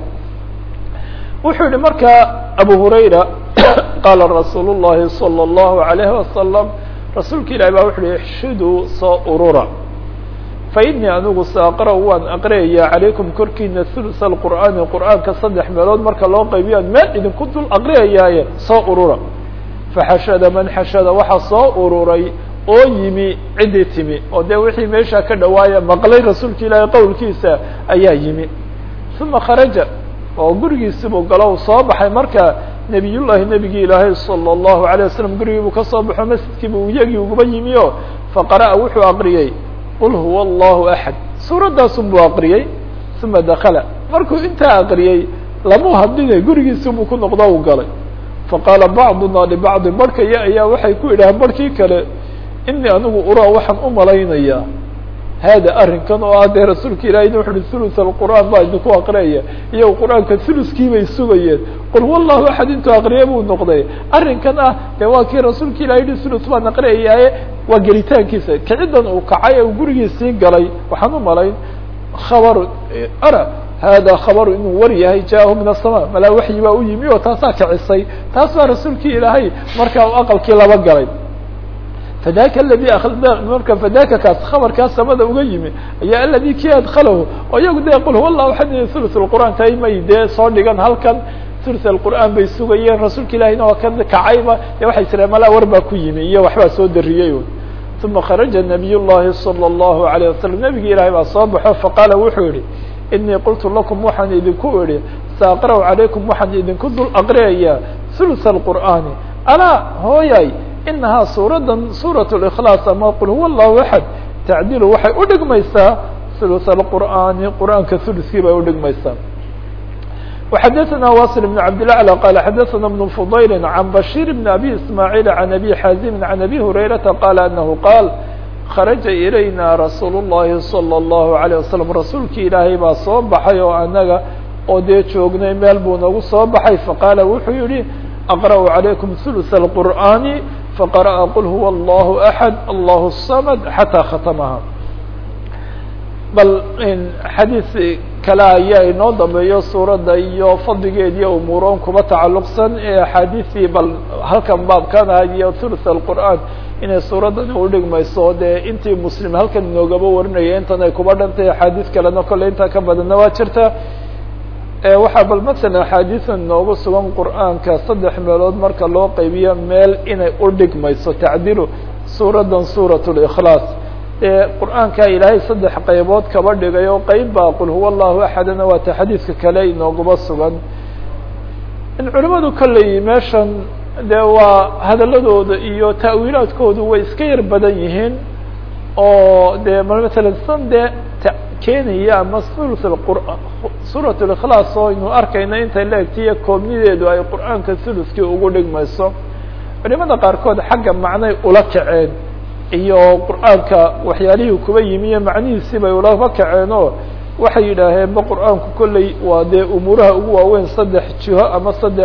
wuxuu yihi markaa abu hurayra qaala rasuul llahi salى اllahu alayhi wasalam rasuulka ilahi baa wuxu uhi ixshiduu soo urura fainii anigu saaqra waan aqriyaya calaykum korkiina hulus alqur'aani qur'aanka saddex meelood marka loo qaybiyaan meel idinku dul aqriyayaaye soo urura faxashada man xashada waxaa soo ururay oo yimi ciddii timi oo dee wixii meesha ka dhawaaya maqlay rasuulka ilaahay qowlkiisa ayaa yimi uma kharaja oo gurigiisibuu galo soo baxay marka nebiyullahi nebigii ilaahay salى اllahu alay wasalam gurigii buu kasoo baxo masjidkiibu iyagii uguba yimi o faqara'a wuxuu aqriyey qul huwa allahu axad suuraddaasun buu aqriyey uma dakala markuu intaa aqriyey lamu hadline gurigiisibuu ku noqdo u galay faqaala bacduna libacdi barhkaya ayaa waxay ku yidhaaheen barhkii kale inii anigu uraa waxaan u malaynayaa hada arrinkan oo ah dee rasuulka ilahayna wuxu uhi hulus alqur'aan baa idinku aqriyaya iyago qur-aanka huluskii bay sugayeen qul huwa allahu axad intuu aqriye buu noqday arrinkan ah dee waa kii rasuulka ilahay yihi hulus baan aqriyayaaye waa gelitaankiisa kicidan uu kacay ee uu gurigiisii galay waxaan u malayn khabaru ara hada khabaru inuu war yahay jaahu min asama malaa waxyi baa u yimi oo taasaa kicisay taas baa rasuulkii ilaahay markaa u aqalkii laba galay fadaka aladi marka fadaka kaas khabarkaas samada uga yimi ayaa aladi kii adkalahu oo iyagu dee qul huwa allahu axad hulus lqur'aan tay may dee soo dhigan halkan hulus alqur'aan bay sugayeen rasuulka ilahina waa ka kacayba dee waxay tireen malaa war baa ku yimi iyo waxbaa soo dariyey uma kharaja nabiy llahi salى اllahu alayه wasalam nebigi ilaahay baa soo baxo faqaala wuxuu yihi inii qultu lakum waxaan idinku idhi saaqra' calaykum waxaan idinku dul aqriyayaa hulus alqur'aani alaa hooyay inahaa suuradan suuraة اkhlaas ama qul huwa allahu axad tacdilu waxay udhigmaysaa hulus alqur'aani qur'aanka huluskii bay udhigmaysaa وxadثna waصل بن cabdالأعلى qال xadثna بن فضayl عan bashيr بن أbي ismاعيل عan أbي xاzim عan أbي هurayرaةa qال أنه qاal kharaجa ilayna rasuul الlahi صلى الlaهu عليه وsلم rasuulki ilaahay baa soo baxay oo anaga oo dee joognay meel buu nagu soo baxay faqaala wuxuu yihi أqرأ عalayكم ثuluث الqur'ani faqarأa qul huwa allahu axad allahu الsamad xataa khatamaha bal xadiis kale ayaa inoo dambeeyo suuradda iyo fadligeed iyo umuuroon kuba tacalluqsan ee axaadiisii bal halkan baabkana iyo thuluth alqur'aan inay suuraddani udhigmayso dee intii muslim halkan inoogaba warinaya intan ay kuba dhantay axaadiis kalena kolley intaa ka badanna waa jirta waxaa bal masalan axaadiisa inoogu sugan qur'aanka saddex meelood marka loo qaybiyo meel inay udhigmayso tacdilu suuraddan suurat likhlaas ee qur'aanka ilaahay saddex qaybood kaba dhigay oo qeyb baa qul huwa allahu axadana waata xadiidka kale inooguba sugan in culimadu kolley meeshan dee waa hadaladooda iyo ta'wiilaadkoodu way iska yar badan yihiin oo dee masalan san dee keenaya ama thuluth qur'an suurat likhlaas oo aynu arkayna intay leegtiyo koobnideedu ay qur'aanka thuluskii ugu dhigmayso culimada qaarkood xagga macnay ula kaceen iyo qur'aanka waxyaalihii kuba yimi iyo macnihiisii bay ulaba kaceen oo waxay yidhaaheen ba qur'aanku kolley waa dee umuuraha ugu waaweyn saddex jiho ama saddex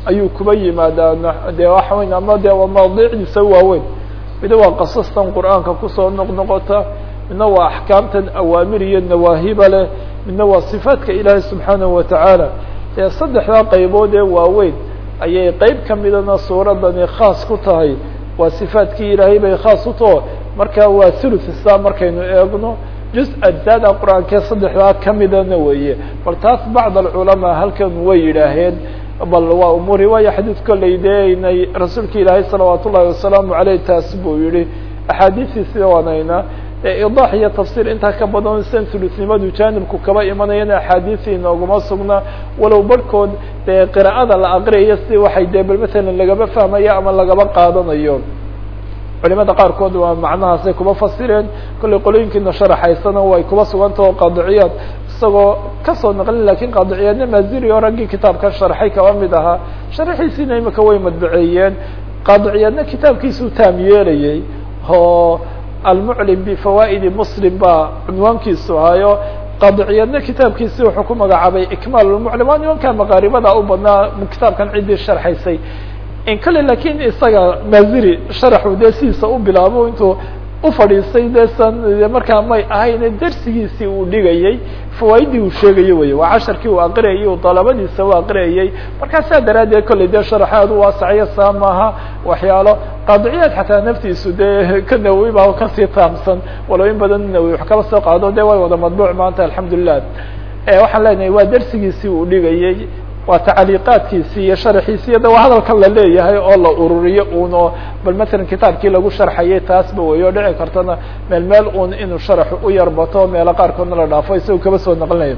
ayuu kuba yimaadaa dee waxa weyn ama dee mawaadiicdiisa waaweyn mida waa qasastan qur'aanka kusoo noqnoqota midna waa axkaamtan awaamir iyo nawaahiba leh midna waa sifaadka ilaahay subxaanahu watacaala ee saddexdaa qaybood ee waaweyn ayay qeyb kamidana suuradani khaas ku tahay waa sifaadkii ilaahay bay khaas u taho marka waa thuluthsa markaynu eegno juz ajzaada qur-aankee saddexdaa kamidana weeye bal taas bacd alculamaa halkan way yidhaaheen bal waa umuur riwaaya xadiid kolley dee inay rasuulka ilaahay salawaat ullahi wasalaamu aleyh taas buu yihi axaadiistiisi waanayna idax iyo tafsir intaa ka badan san thulusnimadu jaanibku kaba imanayana axaadiisi inooguma sugna walow barhkood dee qira'ada la aqriyayo si waxay dee bal matalan lagaba fahmayo ama lagaba qaadanayo culimada qaarkood waa macnahaasay kuba fasireen kollay qolooyinkiina sharaxaysana way kuba sugantao qaadiciyaad isagoo kasoo naqlin lakin qaadiciyaadna maziri oo raggii kitaabka sharxay kaba mid ahaa sharaxiisiina imika way madbaceeyeen qaadiciyaadna kitaabkiisuu taam yeelayay oo almuclim bifawaa'idi muslim baa cunwaankiisu ahayo qaadiciyaadna kitaabkiisi wuxuu ku magacaabay ikmaal lmuclim waa nimanka maqaaribada u badnaa kitaabkan ciddii sharxaysay kale lakin isaga maziri sharaxu dee sidiisa u bilaabo intuu ufadhiistay de san markaa may ahayn dersigiisii uu dhigayay fawaaidii uu sheegayo wey waa casharkii uu aqriyayay u dalabadiisa u aqriyayay markaa saa daraaddeed kolley dee sharaxaad u waasaciyo saa maaha waxyaalo qaadiciyaad xataa naftiisu dee ka nawowi ba kasii taamsan walow in badan nawowi wax kaba soo qaado de way wada madbuuc maanta alxamdulilah waxaan leenahay waa dersigiisii uu dhigayay waa tacaliiqaadkiisi iyo sharaxiisi iyo de waa hadalkan la leeyahay oo la ururiyo un oo bal matalan kitaabkii lagu sharxayay taasba wey oo dhici kartana meel meel un inuu sharaxu u yarbato meelo qaarkoodna la dhaafo isaga kaba soo naqlinayo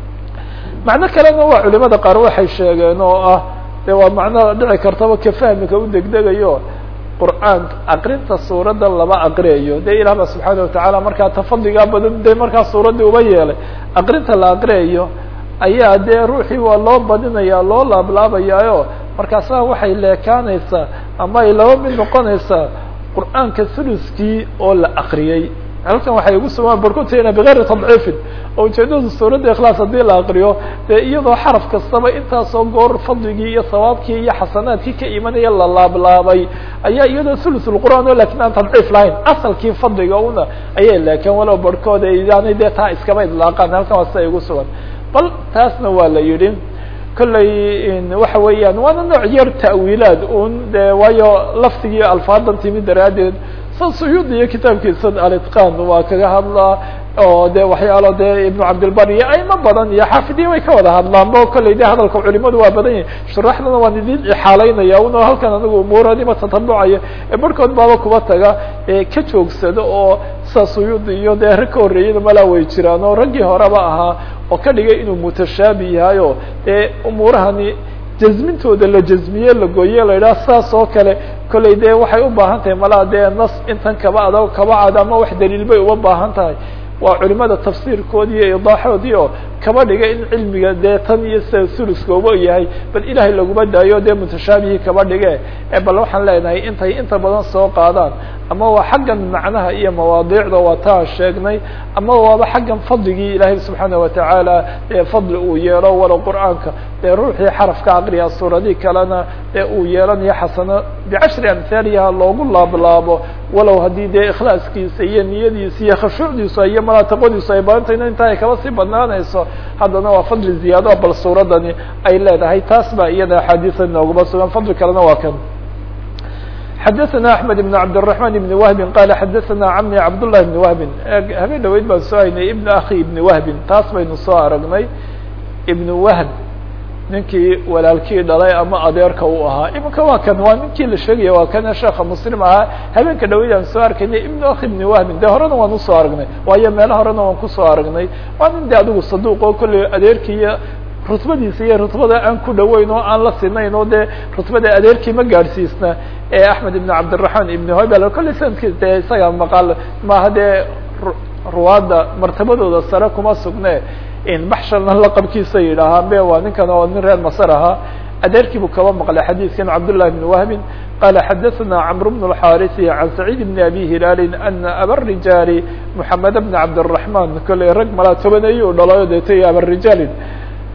macno kalena waa culimada qaar waxay sheegeen oo ah de waa macno dhici kartaba ka fahmika u degdegayo qur'aanka aqrinta suuradda laba aqriyayo de ilah ba subxaana watacaala markaa tafadigaa badan de markaa suuraddii uba yeelay aqrinta la aqriyayo ayaa dee ruuxii waa loo badinaya loo laablaabayaayo markaasa waxay leekaanaysaa ama ay laba mid noqonaysaa qur'aanka thuluskii oo la akriyey halkan waxay ugu sugaan barkutena bigayri tadciifin oo ujeedadu suuradda ikhlaas haddii la akriyo dee iyadoo xaraf kastaba intaasoo goor fadligii iyo sawaabkii iyo xasanaadkii ka imanaya la laablaabay ayaa iyadoo thulusulqur'aan o lakin aan tadciif lahayn asalkii fadliga una ayay leekeen walow barhkood yani dee taa iskaba idlaaqaan halkan waa sida ugu sugan bal taasna waa la yidhi kolley waxa weeyaan waana nooc yar ta'wiilaad un de waayo laftigii alfaadan timi daraaddeed sa suyuudi iyo kitaabkiisa alitqan waa kaga hadlaa oo de waxyaalo de ibnu cabdilbar iyo ayma badan iyo xaafidiya way ka wada hadlaan bo kolley de hadalka culimadu waa badan yahi shuraxdana waan idin ixaalaynaya un halkan anigu umuuradima tatabucayo ee barhkood baaba kuba taga ka joogsado oo sa suyuudi iyo dee rag ka horreeyada malaa way jiraan oo raggii horeba ahaa oo ka dhigay inuu mutashaabi yahay oo dee umuurahani jazmintooda la jazmiye la gooye la yidhaha saas oo kale kolley dee waxay u baahan tahay malaa dee nas intan kaba adag kaba cad ama wax daliil bay uba baahan tahay waa culimada tafsiirkoodi iyo idaaxoodii oo kaba dhigay in cilmiga dee tan iyo sida suluskooba yahay bal ilaahay laguma daayo dee mutashaabihii kaba dhige bal waxaan leenahay intay inta badan soo qaadaan ama waa xaggan macnaha iyo mawaadiicda waa taa sheegnay ama waaba xaggan fadligii ilaahay subxaana watacaala ee fadli uu yeelo walow qur'aanka dee ruuxii xarafka aqriya suuradii kalena ee uu yeelanayo xasano bicashri amhaaliha loogu laablaabo walow haddii dee ikhlaaskiisa iyo niyadiisa iyo khashuucdiisa iyo malaataqadiisu ay badantayna inta ay kaba sii badnaanayso haddana waa fadli ziyaado bal suuradani ay leedahay taas baa iyada axaadiisa nooguma sugan fadli kalena waa kan xadaثna أحmed بن cabdالرحمن بن وهب qال xadaثna cmي cabdاللahi بن وهب habeen dhaweyd baan soo haynay iبn akhi iبn وهبin taas baynu soo aragnay iبn وهb ninkii walaalkii dhalay ama adeerka u ahaa iminka waa kan waa ninkii la sheegaya waa kana sheeka mslim ahaa habeenka dhaweyd aan soo arkaynay iبn akhi iبn وهbin de horena waan usoo aragnay waayo meelo horena waan kusoo aragnay waa nin de adigu saduq oo kolley adeerkii iyo rutbadiisa iyo rutbada aan ku dhaweyn oo aan la sinayn oo dee rutbada adeerkii ma gaadhsiisna ee axmed ibn cabdiraحman ibn hobel kolley sanadkiis dee isaga maqaal maaha dee ruwaadda martabadooda sare kuma sugne baxshalna laqabkiisa yidhaahaa be waa ninkan oo nin reer masr ahaa adeerkii buu kaba maqlay xadiidkan cabdالlahi بn wahbin qala xadaثna cmr bn الxariثi can sacيid bn abi hilaali ana abarijaali mحamed bn cabdالرaحman kolley rag malaa tobaneeyu dhalayo deetay abarijaali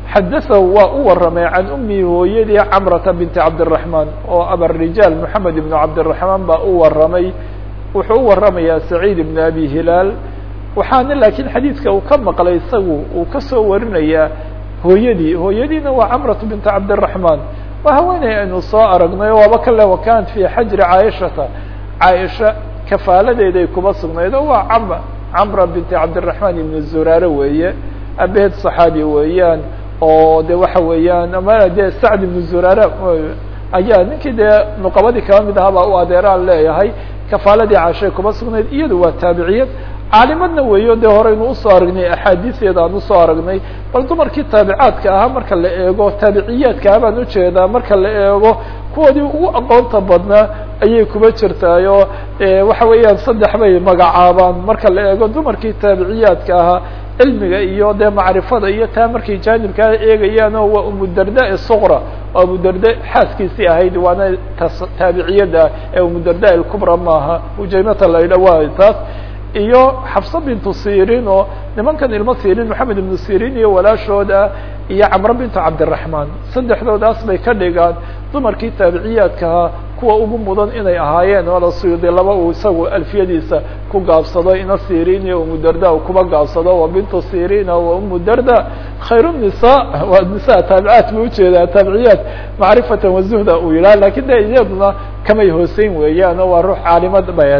xadaثahu waa u waramay can umihi hooyadii camrata binti cabdالرaحman oo abarijaal moxamed ibn cabdالرaحmaan baa u waramay wuxuu u waramayaa saciid ibn abi hilaal waxaana laakiin xadiidka uu ka maqlay isagu uu kasoo warinayaa hooyadii hooyadiina waa camratu binti cabdالرaحmaan waa haweeney aynu soo aragnay o waaba kale wakanat fi xajri caaishata caaisha kafaaladeeday kuba sugnayd oo waa cam camra binti cabdالرaحmaan ibn zuraare weeye abehed صaxaabi weeyaan oo de waxa weeyaan ama de sacd ibn zuraare ayaa ninkii dee nuqabadii kaba mid ahaa baa u adeeraan leeyahay kafaaladii caashay kuba sugnayd iyadu waa taabiciyad caalimadna weeyo dee horeynu usoo aragnay axaadiiseeda aan usoo aragnay bal dumarkii taabicaadka ahaa marka la eego taabiciyaadka ah baan ujeedaa marka la eego kuwoodii ugu aqoonta badnaa ayay kuba jirtaayoo waxa weeyaan saddex bay magacaabaan marka la eego dumarkii taabiciyaadka ahaa cilmiga iyo dee macrifada iyo taa markay jaanibkaa eegayaan oo waa umudarda suqra oo umudarda xaaskiisii ahayd waana taabiciyada ee umudarda ilkubra maaha ujaymata la idha waa taas iyo xafsa bintu sirin oo nimankan ilmo sirin maxamed ibnu sirin iyo walaashooda iyo camro bintu cabdiraحmaan saddexdoodaas bay ka dhigaan dumarkii taabiciyaadkaha kuwa ugu mudan inay ahaayeen wala suyuudi laba uu isagu alfiyadiisa ku gaabsado ina sirin iyo umudarda kuba gaabsado wa bintu sirina wa umu darda khayr nisa waa nisa taabicaat bu ujeedaa taabiciyaat macrifatan wazuhda uu yidhah lakin de iyaduna kamay hooseyn weeyaan oo waa ruux caalimad bayan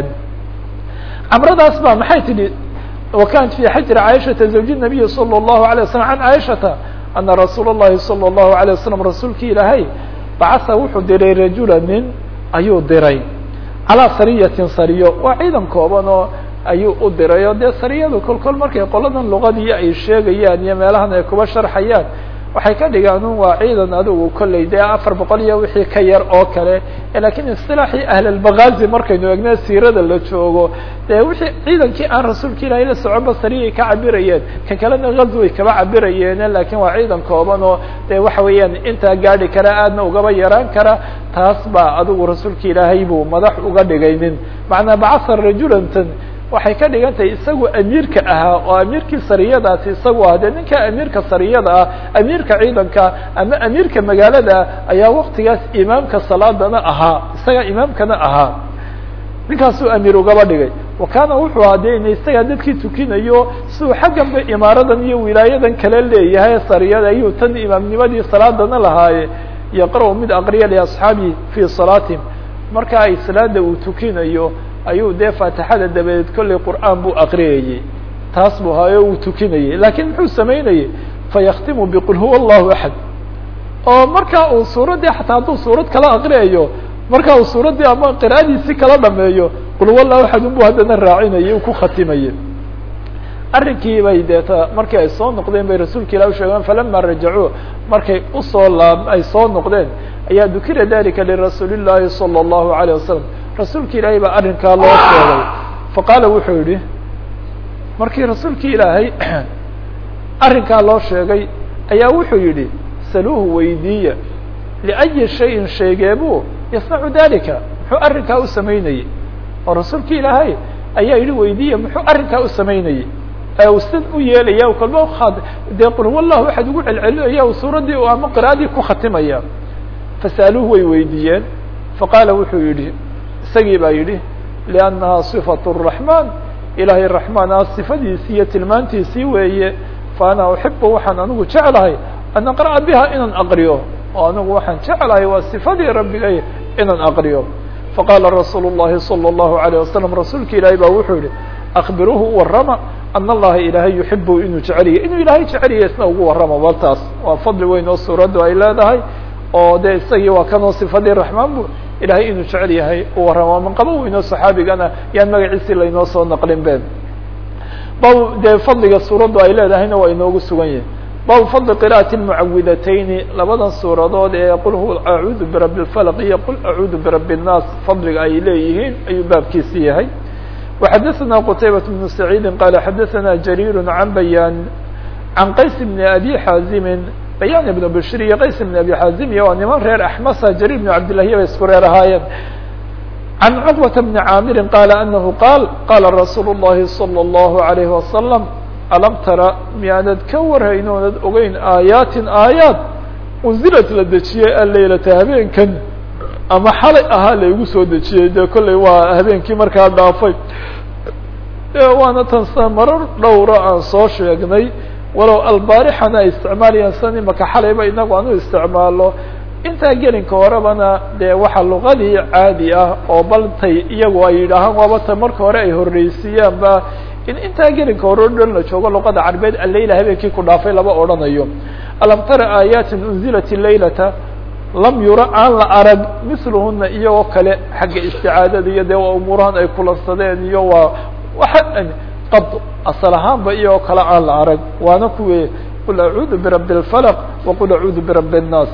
camradaas ba maxay tidhi wakanat fi xajri caaishata zawji nabiyi salى الlahu عalيه waslm can caaishata ana rasuul الlahi salى الlahu عalيه waslm rasuulki ilaahay bacasa wuxuu diray rajula nin ayuu diray calaa sariyatin sariyo waa ciidan kooban oo ayuu u diray oo dee sariyadu kol kol markay qoladan luqadii ay sheegayaan iyo meelahan ay kuba sharxayaan waxay ka dhigaan un waa ciidan adigu kolley dee afar boqol iyo wixii ka yar oo kale lakiin isilaaxii ahlalbakazi markaynu eegna siirada la joogo dee wixii ciidankii aan rasuulka ilahay la soconba sariyay ka cabirayeen ka kalena gazway kaba cabirayeene lakin waa ciidan kooban oo dee waxa weeyaan intaa gaadi kara aadna ugaba yaraan kara taas baa adigu rasuulka ilaahay buu madax uga dhigaynin macnaa bacasa rajulantan waxay ka dhigan tahay isagu amiirka ahaa oo amiirkii sariyadaasi isagu ah dee ninka amiirka sariyada ah amiirka ciidanka ama amiirka magaalada ayaa waktigaas imaamka salaadana ahaa isaga imaamkana ahaa ninkaasuu amiir ugaba dhigay wa kaana wuxuu ahaa de in isagaa dadkii tukinayo siduu xagganba imaaradan iyo wilaayadan kale leeyahay sariyada ayuu tan imaamnimadii salaadana lahaaye yaqra' mid aqriya liasxaabihi fii salaatihim marka ay salaada uu tukinayo ayuu dee faatixada dabadeed kollay qur'aan buu aqriyayey taas buu haayo uu tukinayey lakiin muxuu samaynayey fayaktimu biqul huwa allahu axad oo markaa uu suuraddii xataa hadduu suurad kala aqriyayo marka uu suuraddii ama qira'adiisi kala dhameeyo qul huwa allahu axad unbuu haddana raacinayay u ku khatimayey arrinkii bay deeta markii ay soo noqdeen bay rasuulka ilah usheegeen falama rajacuu markay usoo laab ay soo noqdeen ayaa dukira dalika lirasuuli llahi salى الlahu عalيه wasalam rasuulki ilaahay baa arrinkaa loo sheegay faqaala wuxuu yihi markii rasuulki ilaahay arrinkaa loo sheegay ayaa wuxuu yihi saluuhu weydiiya liأyi shayin sheegeebuu yasnacu dalika muxuu arrinkaa u samaynayey oo rasuulki ilaahay ayaa yihi weydiiya muxuu arrinkaa u samaynayey sid u yeelaya kalba dee qul huwa llah waxaad ugu celcelinaya suuraddii ama qira'adii ku khatimaya fasa'aluuhu way weydiiyeen faqaala wuxuu yihi isagii baa yidhi liannaha صifaة الرaحman ilaahay raxmaan ah sifadiisii iyo tilmaantiisii weeye fa ana uxibu waxaan anigu jeclahay an aqra'a biha inaan aqriyo oo anigu waxaan jeclahay waa sifadii rabbigay inaan aqriyo faqaala rasuul الlahi salى الlahu عalيه wasalam rasuulka ilaahay baa wuxuu yihi akbiruuhu warama an allaha ilaahay yuxibu inuu jeceliya inuu ilaahay jeceliya isna ugu warrama bal taas waa fadli weyn oo suuraddu ay leedahay oo de isagii waa kanoo sifadii raxmaan bu ilahay inuu jecel yahay u warrama manqaba weynoo saxaabigana yaan magaciisii laynoo soo naqlin be bab dee fadliga suuraddu ay leedahayna waa inoogu sugan yahay bab fadli qira'ati mucawidatayni labadan suuradood ee qul huwa acuudu birabi اlfalq iyo qul acuudu birabi الnaas fadliga ay leeyihiin ayuu baabkiisi yahay وxadثna qتaybaة بن سعيidi qال xadثna جرير عن بyاn عan qays بن أbي xاazimi bayan بن bشhr iyo qays بن أbي xاazim iyo waa niman reer أحmsa جرير بن cabdاللahi bay isku reer ahaayeen عan cقبة بن cاamiri qال أنه qاal qاla رasuul الlahi صلى الله عليه وسلم alam tara miyaanad ka warhayn oonad ogeyn aayaatin aayaad unzilad la dejiyey alleylata habeenkan ama xalay ahaa laygu soo dejiyey dee kolley waa habeenkii markaa dhaafay waana tansa marar dhowra aan soo sheegnay walow albaarixana ay isticmaalayaan san imaka xalayba inagu aan u isticmaalo intaa gelinka horebana dee waxa luqadii caadi ah oo baltay iyagu ay yidhaahaan waaba ta marka hore ay horreysiiyaanba in intaa gelinka hore o dhan la joogo luqada carbeed aleyla habeenkii ku dhaafay lama odhanayo alam tara aayaatin unzilat laylata lam yura aan la arag miluhuna iyagoo kale xagga isticaadada iyo dee waa umuurahan ay kulansadeen iyo waa waa qad asal ahaanba iyagoo kale aan la arag waana kuwe qul acuudu birabbi اlfalq waqul acuudu birabbi الnaas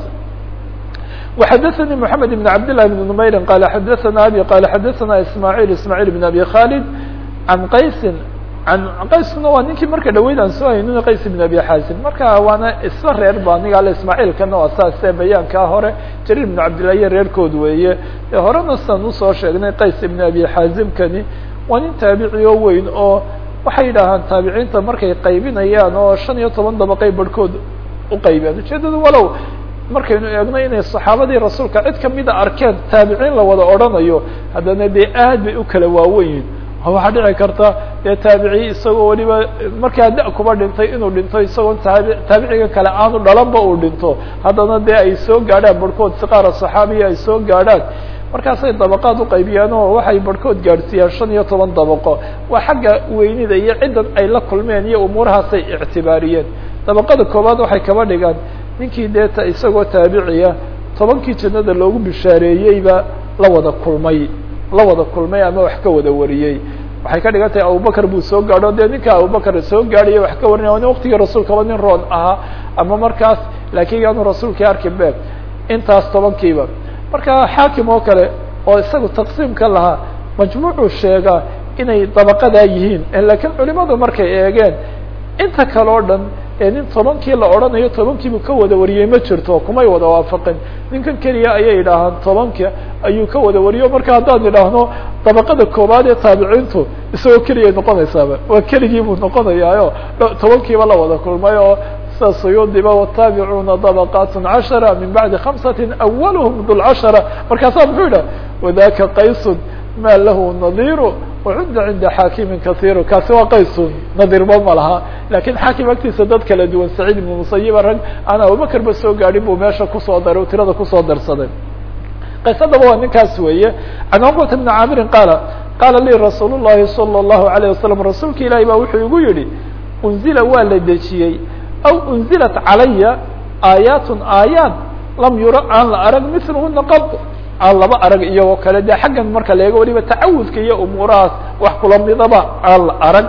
وxadثnي محamed بن cabd للh بن نmayri qala xadaثna abi qala xadaثna ismاعيل ismاعيل بن abi khالد عan qaysi an qayskuna waa ninkii marka dhaweyd aan soo haynin qays بن abi xasim marka waana isla reer ba aniga ale ismاعيilkana waa saase bayaankaa hore jarir بن cabdillah reerkood weeye horena san usoo sheegnay qays بن abi xazimkani waa nin taabici oo weyn oo waxay yidhaahaan taabiciinta markay qaybinayaan oo shan iyo toban dabaqay barhkood uqaybiyaan ujeedada walow markaynu eegno inay saxaabadii rasuulka cid kamida arkeen taabiciin la wada odhanayo haddana dee aad bay u kala waaweyn waxaa dhici karta dee taabici isagoo weliba markaa da kuba dhintay inuu dhinto isagoo taabi taabiciga kale aanu dhalanba uu dhinto haddana dee ay soo gaadhaan barhkood siqaara saxaabiya ay soo gaadhaan markaasay dabaqaad uqaybiyaan oo waxay barhkood gaadhsiiyaan shan iyo toban dabaqo waa xagga weynida iyo ciddan ay la kulmeen iyo umuurahaasay ictibaariyeen dabaqada koowaad waxay kaba dhigaan ninkii deeta isagoo taabiciya tobankii jannada loogu bishaareeyeyba la wada kulmay la wada kulmay ama wax ka wada wariyey waxay ka dhigan tahay abubakar buu soo gaadho dee ninka abubakar soo gaadhaya wax ka warinaya nin waktigii rasuulkaba nin roon ahaa ama markaas laakiin yaanu rasuulkii arki be intaas tobankiiba marka xaakim oo kale oo isagu taqsiimka lahaa majmuucuu sheegaa inay dabaqadaa yihiin laakiin culimadu markay eegeen inta kale o dhan ee nin tobankii la odhanayo tobankiibu ka wada wariyey ma jirto kumay wada waafaqin ninkan keliya ayay idhaahaan tobanka ayuu ka wada wariyo marka haddaan idhaahno dabaqada koowaad ee taabiciintu isagoo keliyay noqonaysaaba waa keligii buu noqonayaayo tobankiiba la wada kulmay oo sida suyuudiba wataabicuna dabaqat cashara min bacdi khamsati awalhm dulcashara markaasaa muxuu yidhah wadaka qaysun ma lahu nadiru wacudda cinda xaakimin kasiiru kaasi waa qaysun nadirba ma laha lakin xaakim agtiisa dad kala duwan saciid ibnu musayiba rag aan abubakar ba soo gaadhin buu meesha kusoo daray tirada kusoo darsaday qaysadaba waa ninkaas weeye can cuqbata bni caamirin qaala qaala lii rasuul llahi salى اllahu alayه wasalam rasuulka ilaahi baa wuxuu igu yihi unzila waa la dejiyey aw unzilat calaya aayaatun aayaat lam yura aan la arag milhuna qad aan laba arag iyagoo kale de xaggan marka la eego waliba tacawudka iyo umuurahaas wax kula midaba aan la arag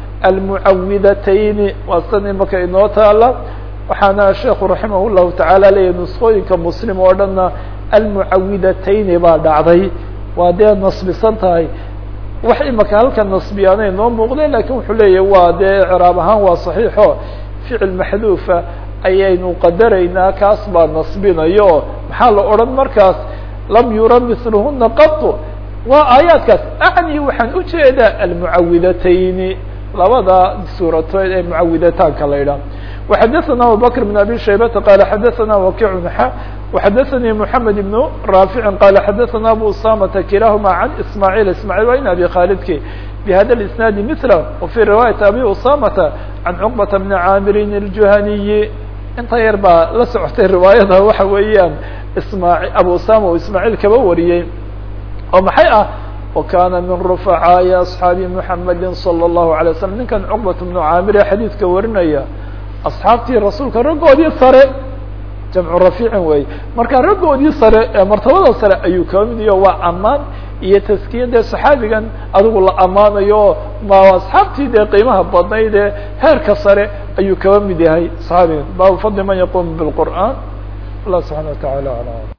almucawidatayni waa san imaka inoo taala waxaana sheekhu raximah llahu tacaala leeyahy nuskooyinka muslim oo dhanna almucawidatayni baa dhacday waa dee nasbisan tahay wax imaka halka nasbiyaanay noo muuqdeen lakin wuxuu leeyahy waa dee craab ahaan waa saxiixo ficil maxduufa ayaynu qadaraynaa kaas baa nasbinayo maxaa la odhan markaas lam yura milhuna qatu waa aayaadkaas acni waxaan ujeedaa almucawidatayni labada suuratood ee mucawidataanka la idhaah وxadثna abubكر بن abي شhaybةa qال xadثna وkiع xa وxadثnي محamed بن rاaفiع qال xadثna abu usamةa kilahma عan ismاعيل ismاعيل waa in abi khاldki بhada الاسناad mثله وفي رiواaيaة abi usamةa عan cقبة بن cاamirin الجuhaniyi inta yar baa la socotay riwaayada waxa weeyaan isma abu usama oo ismاعيل kaba wariyey oo maxay ah وkana min رفعاaءi أصحaabi محamedi صلى الlaه عليه وسلم ninkan cقبة بن caamir ee xadiidka warinaya asxaabtii rasuulka raggoodii sare jamcu rafiicin wey marka raggoodii sare ee martabada sare ayuu kaba mid yaho waa ammaan iyo taskiya dee saxaabigan adigu la ammaanayo ma asxaabtii dee qiimaha badnayd ee heerka sare ayuu kaba mid yahay saxaabigan baabu fadli man yaqumu bاlqur'an allah subحana وataعala alam